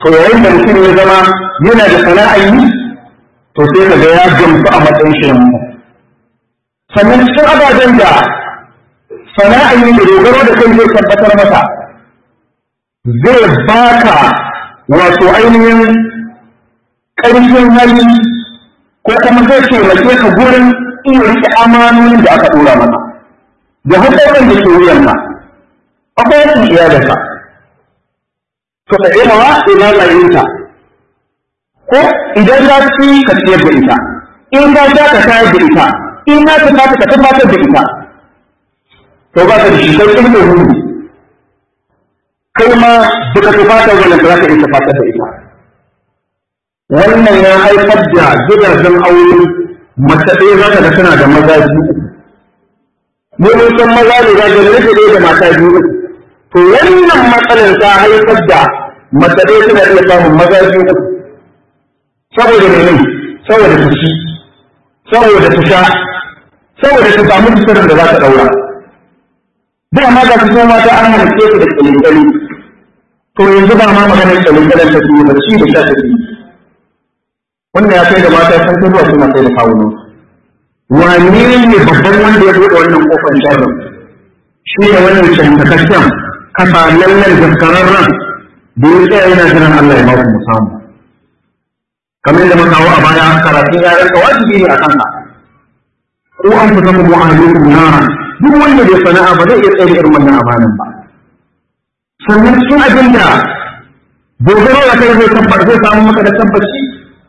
to yayin da mutum ya zama yana da sana'ar yi to sai ka ga ya gamsu a matsayin shi sannan cikin ababen da sana'ar yi da dogaro da kai zai tabbatar masa zai baka wato ainihin ƙarfin hali ko kuma zai taimake ka gurin iya riƙe amanonin da aka ɗora maka da hukumar da ke wuyanka akwai yakin iyalinka to ka ɗaya wa ina layinta ko idan za ci ka ciyar da ita in ka sha ka shayar da ita in na ta fata ka tabbatar da ita to ba ka da shi kai kin da hudu kai ma duka tufatar wannan da za ka iya tufatar da ita wannan ya haifar da gidajen aure mace ɗaya za ka ga tana da maza biyu mu mun san maza ne za ka rage ɗaya da mata biyu to wannan matsalar ta haifar da mace ɗaya tana iya samun maza biyu saboda mene saboda ta ci saboda ta sha saboda ta samu tusarin da za ta ɗaura da ma ga su mata an halitta su da kyalikyali to yanzu ba ma maganar kyalikyalen ta su ba ci da sha ta ci wannan ya kai da mata sun kai zuwa suna kai da kawunan wani ne babban wanda ya buɗe wannan kofar sharrin shi ne wannan shantakakken kasa lallan gaskararren da ya tsaya yana jiran Allah ya baku mu samu kamar da muka a baya karatun yaran ka wajibi ne a kanka ko an fita mu mu'ahalikum nara duk wanda bai sana'a ba zai iya tsaye irin wannan amanan ba sannan cikin abin da dogaro da kai zai tabbar zai samu maka da tabbaci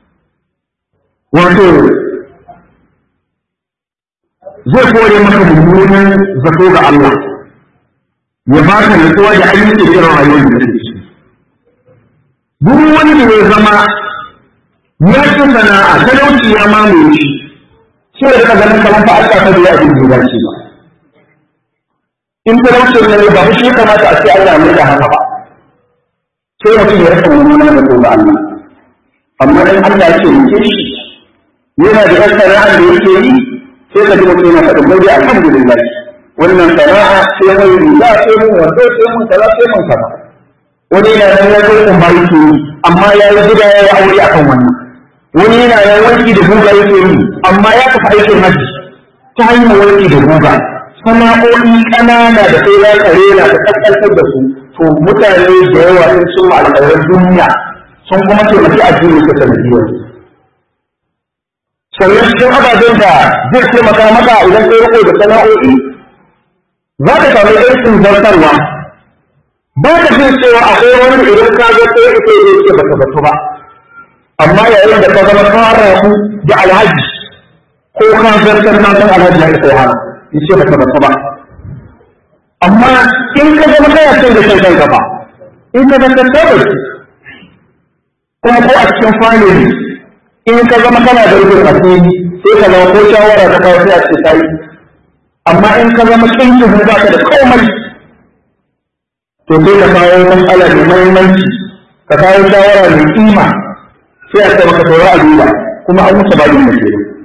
wato zai kore maka mummunan zato ga Allah ya baka nutsuwa da ayyukan irin rayuwar da kake ciki duk wanda ya zama ya ci sana'a talauci ya mamaye shi sai da ka ganin kamar fa Allah ta biya abin da dace ba in talauci ne ba shi kamata a ce Allah ne da haka ba sai mutum ya rasa mummunan zato ga Allah amma in Allah ya ce muke shi yana da yan sana'a da yake yi sai ka ji mutum yana faɗin bai dai alhamdulillah wannan sana'a sai mai riga sai mun wando sai mun kaza sai mun kaza wani yana nan ya zo kuma yake yi amma ya yi gida ya yi aure akan wannan wani yana nan wanki da guga yake yi amma ya tafi aikin haji ta hanyar wanki da guga sana'o'i ƙanana da sai ya kare na ta kaskantar da su to mutane da yawa sun cimma alƙawarin duniya sun kuma taimaki addini ta sanadiyar sannan cikin ababen da zai taimaka maka idan kai riko da sana'o'i za ka samu aikin zartarwa ba ka jin cewa akwai wani idan ka ga sai ita ne ke baka batu ba amma yayin da ka zama fara ku da alhaji ko ka zartar na san alhaji ya isa hana yace baka batu ba amma in ka zama kana cin da shan kanka ba in ka zama tabbata kuma ko a cikin family in ka zama kana da rufin asiri sai ka zama ko shawara ta kawo sai a ce tayi amma in ka zama kinkin ba ka da komai to sai ka kawo matsala mai muhimmanci ka kawo shawara mai kima sai a ce maka saura a duba kuma an wuce ba da ke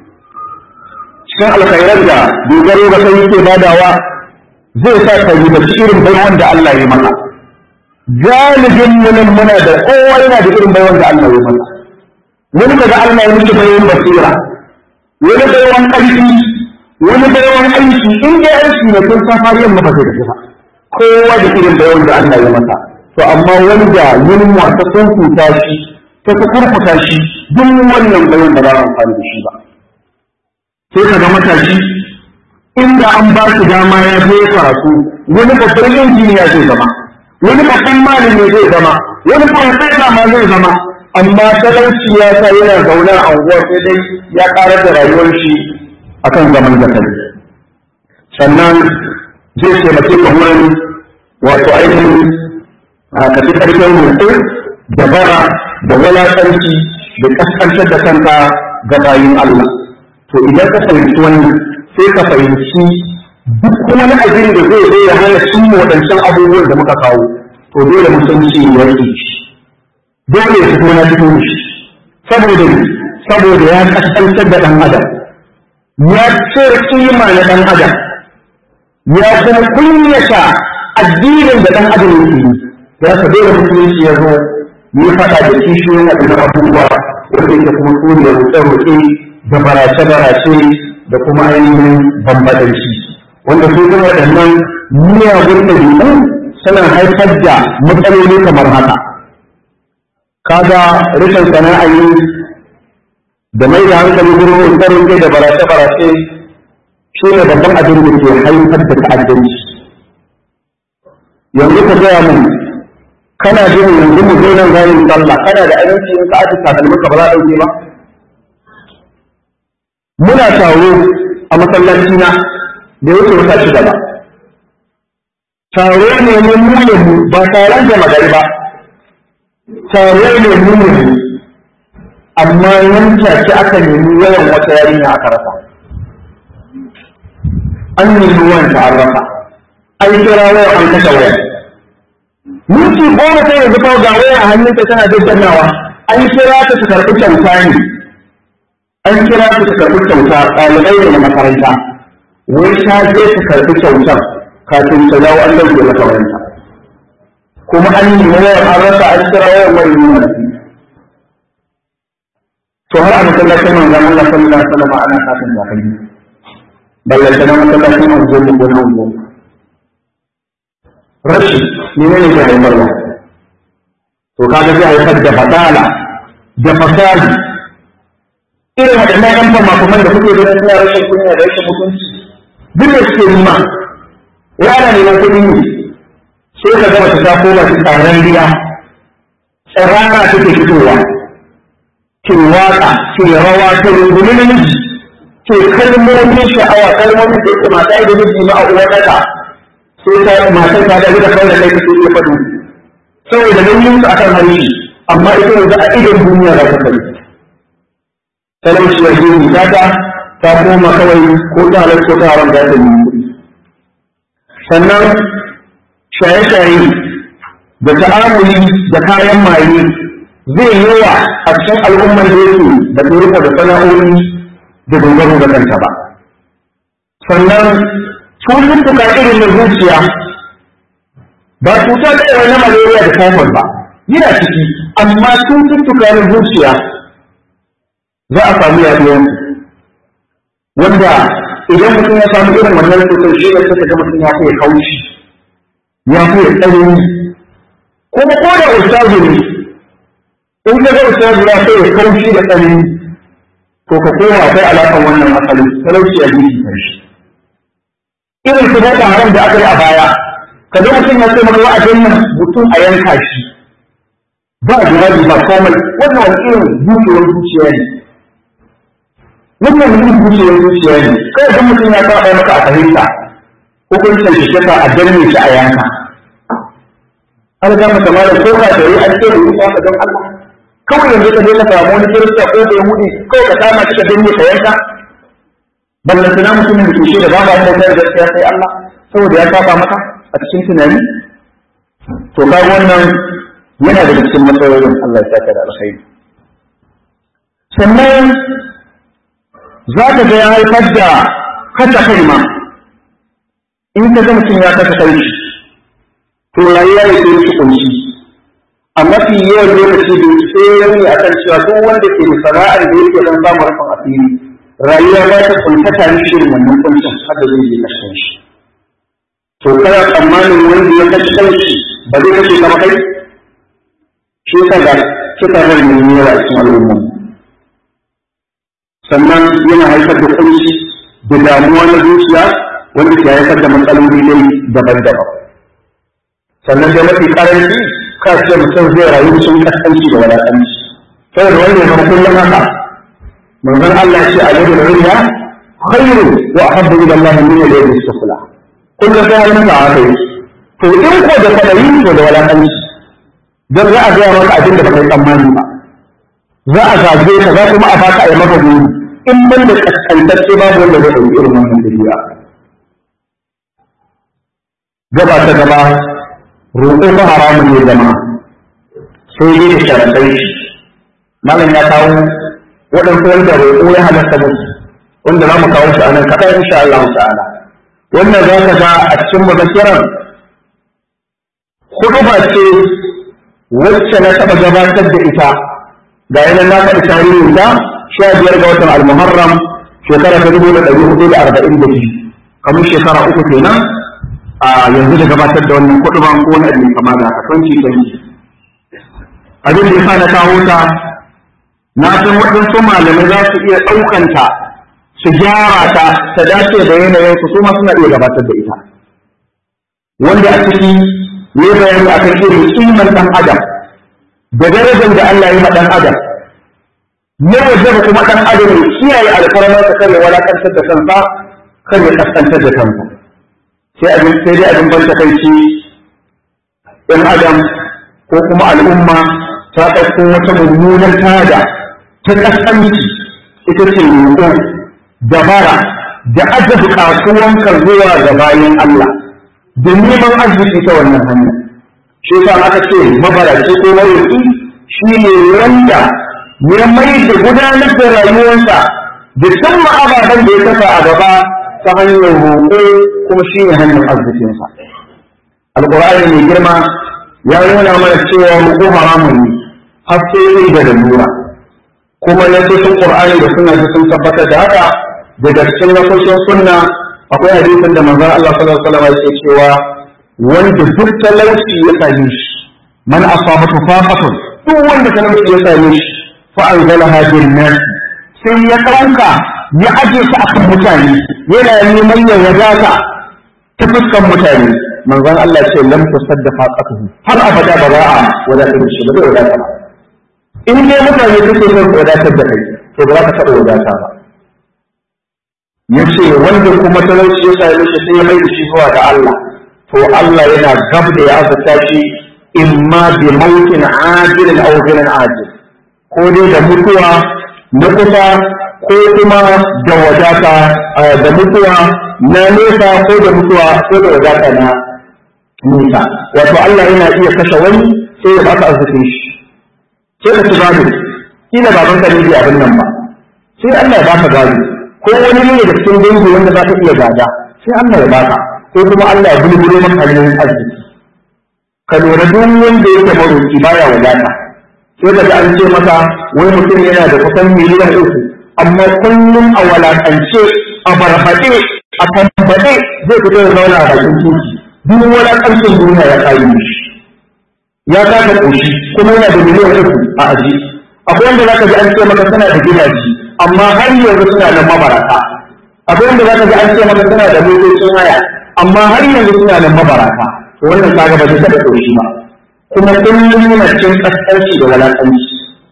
cikin alkhairar da dogaro ga kai yake badawa zai sa ka yi da irin baiwan da Allah ya maka galibin munin muna da kowa yana da irin baiwan da Allah ya maka wani daga Allah ya miki baiwan basira wani baiwan ƙarfi wani baiwan aiki in dai aiki ne kun san har yamma ba zai da ba kowa da irin baiwan da Allah ya masa to amma wanda yunwa ta kunkuta shi ta kurkuta shi duk wannan baiwan da ba a amfani da shi ba sai ka ga matashi inda an ba shi dama ya je karatu wani babban injiniya zai zama wani babban malami zai zama wani profesa ma zai zama amma talauci ya sa yana zaune a unguwar sai dai ya karar da rayuwar shi akan zaman da kai sannan zai taimake ka wurin wato ainihin a kafi karfin mutum da bara da wulaƙanci da kaskantar da kanka ga bayin Allah to idan ka fahimci wannan sai ka fahimci duk wani abin da zai zai ya hana cin waɗancan abubuwan da muka kawo to dole mutunci ya yi shi dole ya fito na cikin shi saboda saboda ya kaskantar da ɗan adam ya ce kima na ɗan adam ya kuma kunyata addinin da ɗan adam yake yi ya ka dole mutunci ya zo yi faɗa da kishiyoyin waɗannan abubuwa wanda yake kuma su ne roƙe-roƙe da barace-barace da kuma ainihin bambadanci wanda su kuma waɗannan miyagun ɗabi'u suna haifar da matsaloli kamar haka kaga rashin sana'a yi da mai da hankali gurin roƙe-roƙe da barace-barace shi ne babban abin da ke haifar da ta'addanci yanzu ka gaya mun kana jin yanzu mu zo nan zayin sallah kana da aminci in ka aji takalmin ka ba za a ɗauke ba muna taro a masallaci na da yake wata shi gaba taro ne mu mu mu ba taron da magari ba taro ne mu mu amma nan take aka nemi yawan wata yarinya aka rasa an nemi wanda an rasa an kira wayar an kashe wayar minti goma sai yanzu fa ga waya a hannunta tana daddannawa an kira ta su karɓi kyauta ne an kira ta su karɓi kyauta ɗalibai ne na makaranta wai ta je su karɓi kyautar kafin ta dawo an ɗauke mata wayanta kuma an yi wayar an rasa an kira wayar wani nuna to har a masallacin manzon Allah sallallahu alaihi wasallam ana kafin da kai ballanta na masallacin manzon ko na manzon rashi ne ne zai haifar da to kaga zai haifar da fatala da fasali irin waɗannan ƴan famafaman da kuke ganin suna rashin kunya da rashin mutunci duk da suke nima ya ana neman kuɗi ne sai ka gama ta koma ta tsaron riya tsirana take fitowa ke waka ke rawa ta rungumi namiji ke kalmomin sha'awa kalmomin da yake mata da miji ma a uwa ɗaka sai ta matar ta da da kawai da kai take iya faɗo saboda nauyin su akan harshe amma ita yanzu a idon duniya za ta kai talauci ya yi ta ta ta koma kawai ko ta halar ko ta haram za ta yi kuɗi sannan shaye-shaye da ta'amuli da kayan maye zai yawa a cikin al'ummar da yake da riko da sana'o'i da dogaro da kanta ba sannan cututtuka irin na zuciya ba cuta da yawa na malaria da typhoid ba yana ciki amma cututtuka na zuciya za a samu yaduwar wanda idan mutum ya samu irin wannan cutar shi ne suka ga mutum ya fiye kaushi ya fiye tsanani kuma ko da ustazu ne in ka ga ustazu ya fiye kaushi da tsanani to ka koma kai alaƙar wannan asalin talauci a jiki karshe irin su boko haram da aka yi a baya ka ga mutum ya ce maka wa'adin nan mutum a yanka shi ba jawabi ba komai wannan wani irin zuciyar zuciya ne wannan wani irin zuciyar zuciya ne kai ga mutum ya saba maka a fahimta hukuncin shi shafa a danne shi a yanka an ga maka malam ko ka da an ce da yusa ka don Allah kawai yanzu ka je ka samu wani kirista ko da yahudi kawai ka kama shi ka danne ka yanka ballan tana mutumin da ke shi da babu wanda zai gaskiya sai Allah saboda ya saba maka a cikin tunani to ka wannan yana da cikin matsalolin Allah ya saka da alkhairi sannan za ka ga ya haifar da kasa kai ma in ka ga mutum ya kasa kai to rayuwa ya ke shi kunshi a mafi yawan lokaci da sai ya yi akan cewa duk wanda ke da sana'ar da yake don samun rufin asiri rayuwa ba ta kuntata ni shirin wannan kuncin haka zai je kashe shi to kana tsammanin wanda ya kashe kanshi ba zai kashe ka ba kai shi yasa ga kika rai mai yawa a cikin al'umma sannan yana haifar da kunci da damuwa na zuciya wanda ke haifar da matsaloli dai daban-daban sannan da mafi karanci ka ce mutum zai rayu cikin kaskanci da wadatanci saboda wanda ya zama kullum haka manzon Allah ce a yadda ruya khairu wa ahabbu ila Allah min al-yadi sufla kullum sai har maka haka yi to in ko da kwadayi to da walakanci dan za a gaya maka abin da baka yi tsammani ba za a zage ka za kuma a baka a yi maka gori in ban da kaskantacce babu wanda zai ɗauki irin wannan dabi'a gaba ta gaba roƙo ba haramun ne zama sai dai da sharaɗai malam ya kawo waɗansu wanda roƙo ya halatta musu wanda za mu kawo shi a nan kaɗan insha Allah ta'ala wannan za ka ga a cikin mazakiran hudu ba ce wacce na taɓa gabatar da ita ga yanar na faɗi tarihin ta sha biyar ga watan al-muharram shekara ta dubu da ɗari hudu da arba'in da biyu kamar shekara uku kenan a yanzu da gabatar da wannan kuɗi ban ko wani abin kama da haka twenty twenty abin da ya sa na kawo ta na san waɗansu malamai za su iya ɗaukanta su gyara ta ta dace da yanayin su su ma suna iya gabatar da ita wanda a ciki ne bayani akan irin kimar ɗan adam da darajar da Allah ya ma ɗan adam ya waje kuma ɗan adam ya kiyaye alfarmar sa kare walakantar da kansa kar ya kaskantar da kansa sai abin sai dai abin ban takaici ɗan adam ko kuma al'umma ta ɗauko wata mummunar tada ta kaskanci ita ce roƙo dabara da aje buƙatuwanka zuwa ga bayan Allah da neman arziki ta wannan hanya shi yasa aka ce mabaraci ko maroƙi shi ne wanda ya mai da gudanar da rayuwarsa da cimma ababen da ya kasa a gaba ta hanyar roƙo kuma shi ne hanyar arzikinsa alƙur'ani mai girma ya nuna mana cewa roƙo haramun ne har sai da lalura kuma na cikin qur'ani da sunna sun tabbatar da haka daga cikin nasoshin sunna akwai hadisin da manzon Allah sallallahu alaihi wasallam yake cewa wanda duk talauci ya same shi man asabatu faqatun duk wanda talauci ya same shi fa anzalaha bil nas sai ya kauka ya aje ta akan mutane yana neman ya wadata ta fuskan mutane manzon Allah ce lam tusadda faqatuhu har abada ba za a wadatar da shi ba zai wadata ba in dai mutane suke son wadatar da kai to ba za ka taɓa wadata ba ya ce wanda kuma talauci ya same shi sai ya mai da shi zuwa ga Allah to Allah yana gab da ya azurta shi imma bi mautin ajilin aw ghairin ajil ko dai da mutuwa na kusa ko kuma da wadata da mutuwa na nesa ko da mutuwa ko da wadata na nesa wato Allah yana iya kashe wani sai ya baka arzikin shi sai ka ci gado kila baban ka ne bai abin nan ba sai Allah ya baka gado ko wani ne da cikin dangi wanda za ka iya gada sai Allah ya baka ko kuma Allah ya bulbulo maka hanyoyin arziki ka lura duk wanda yake maroki baya wadata sai ka ji an ce maka wai mutum yana da kusan miliyan uku amma kullum a walakance a barbaɗe a tambaɗe zai fito da zauna a bakin titi duk walakancin duniya ya kayi shi ya kasa ƙoshi kuma yana da miliyan uku a aji akwai wanda zaka ji an ce maka suna da gidaje amma har yanzu suna da mabarata akwai wanda zaka ji an ce maka suna da motocin haya amma har yanzu suna da mabarata to wannan kaga ba zai taɓa ƙoshi ba kuma kullum yana cikin ƙasƙanci da walaƙanci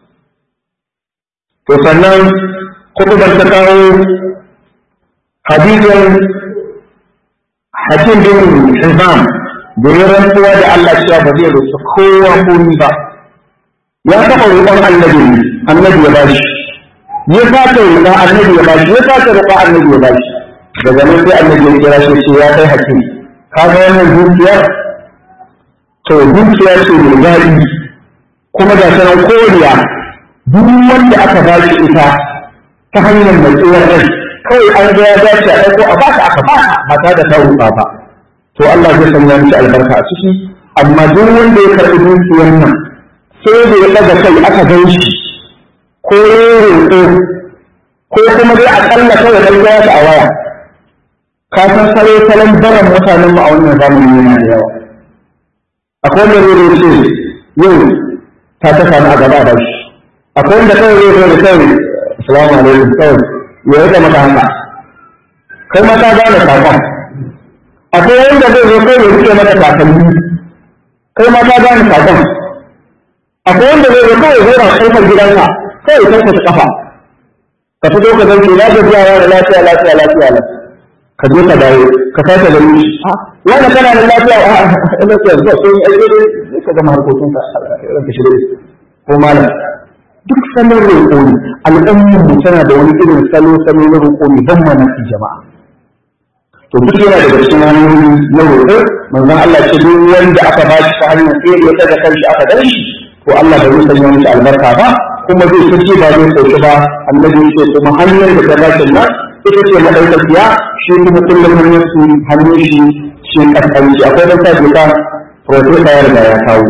to sannan kutubar ta kawo hadisin hakim bin hizam da ya rantsuwa da Allah cewa ba zai roƙi kowa komi ba ya taɓa roƙon annabi annabi ya bashi ya sake roƙa annabi ya bashi ya sake roƙa annabi ya bashi daga nan sai annabi ya kira shi ce ya kai hakim ka ga wannan dukiyar to dukiya ce mai daɗi kuma ga sanan koriya duk wanda aka ba shi ita ta hanyar mai tsohon rai kawai an ga ya dace a ɗauko a baka aka baka ba tare da ta roƙa ba to Allah zai sanya miki albarka a ciki amma duk wanda ya karɓi dukiyar nan sai da ya ɗaga kai aka gan shi ko roƙo ko kuma dai aƙalla kawai ɗan ya a waya ka san salo salon baran mutanen mu a wannan zamani yana da yawa akwai wanda zai ce yau ta ta samu a gaba da shi akwai wanda kawai zai zo da kawai assalamu alaikum kawai ya rika maka haka kai ma ka gane sakon akwai wanda zai zo kai ya rike maka takalmi kai ma ka gane sakon akwai wanda zai zo kawai zai na kofar gidanka kai ya karkata kafa ka fito ka zanke na gajiya da lafiya lafiya lafiya lafiya ka je ka dawo ka sake gani shi wanda kana da lafiya a lafiya zuwa sai yi aiki ne ka gama harkokin ka ranka shi ko malam duk salon roƙo ne al'ummar mu tana da wani irin salo salo na roƙo ne ban mamaki jama'a to duk yana daga cikin hanyoyi na roƙo manzon Allah ce duk wanda aka ba shi ta hanyar sai ya daga kanshi aka dan shi to Allah bai sanya mishi albarka ba kuma zai sace ba zai sauke ba annabi ya ce kuma hanyar da ta dace nan ita ce madaukakiya shi kuma kullum hanyar su hannun shi shi kaskanci akwai dan sa ta profesa ya riga ya kawo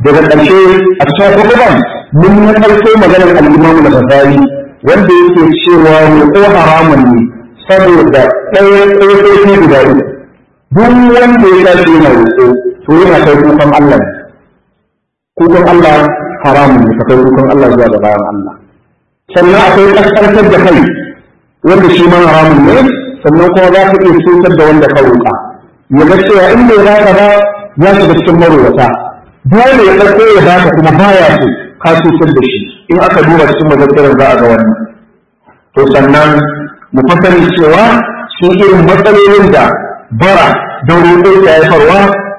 daga ƙarshe a cikin hukuman mun yi ƙarfe maganar al'imamu da fasari wanda yake cewa roƙo haramun ne saboda ɗaya ƙofofi guda uku duk wanda ya tashi yana roƙo to yana kai kukan Allah ne kukan Allah haramun ne ka kai kukan Allah zuwa ga bayan Allah sannan akwai ƙasƙantar da kai wanda shi ma haramun ne sannan kuma za ka iya cutar da wanda ka roƙa ya ga cewa in bai baka ba ya shiga cikin marowata dole ya ɗauko ya baka kuma baya so ka cutar da shi in aka duba cikin mazakarar za a ga wannan to sannan mu fasari cewa shi irin matsalolin da bara da roƙo ya haifarwa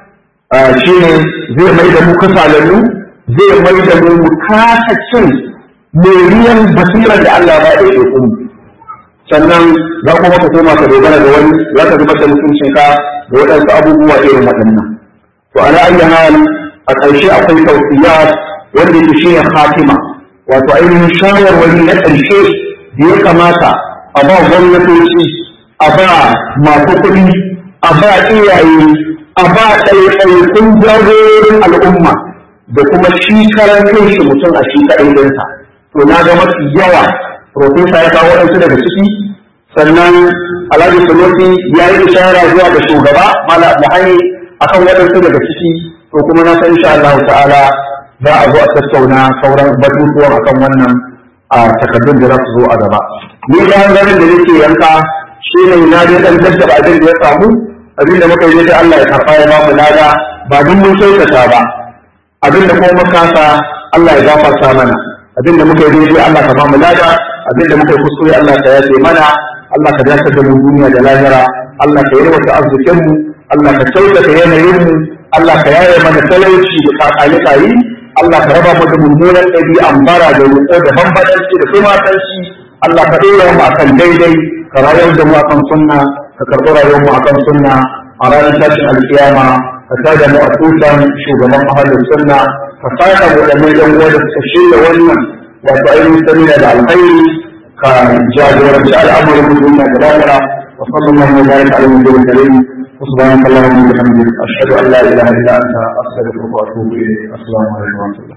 shi ne zai mai da mu kasalannu zai mai da mu mu kasa cin moriyan basirar da Allah ba ya ɗauke mu sannan za kuma ka koma ka dogara da wani za ka zubar da mutuncinka da waɗansu abubuwa irin waɗannan to ala ayyi hal a ƙarshe akwai tawsiyat wanda yake shi ne khatima wato ainihin shawarwari na ƙarshe da ya kamata a ba gwamnatoci a ba masu kuɗi a ba iyaye a ba ɗaiɗaikun jagororin al'umma da kuma shi karan kai shi mutum a shi kaɗai ɗinsa to na ga mafi yawa profesa ya kawo waɗansu daga ciki sannan alhaji sunusi ya yi ishara zuwa ga shugaba mala abdullahi akan waɗansu daga ciki to kuma na san insha Allah ta'ala za a zo a tattauna sauran batutuwan akan wannan a takardun da za su zo a gaba ni da hanzarin da nake yanka shi ne na dai dan daddaba abin da ya samu abin da muka yi da Allah ya karɓa ya ba mu lada ba duk mun kyautata ba abin da kuma muka sa Allah ya gafarta mana abin da muka yi daidai Allah ka ba mu lada abin da muka yi kuskure Allah ka yafe mana Allah ka dace da mu duniya da lahira Allah ka yarwata arzikin mu Allah ka kyautata yanayin mu Allah ka yaye mana talauci da kakali kayi Allah ka raba mu da mummunan ɗabi'an bara da roƙo da bambadanci da tumatanci Allah ka ɗora mu akan daidai ka rayar da mu akan sunna ka karɓi rayuwar mu akan sunna a ranar tashin alkiyama ka tada mu a tutan shugaban ahalin sunna ka saka mu da mai dan uwa da suka shirya wannan wato ainihin samina da alkhairi ka jagoranci al'amuran mu duniya da lahira wa sallallahu wa baraka ala nabiyil karim سبحانك اللهم وبحمدك أشهد أن لا إله إلا أنت أستغفرك وأتوب إليك السلام عليكم ورحمة الله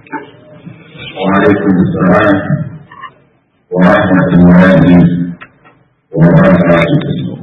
وعليكم السلام ورحمة الله وبركاته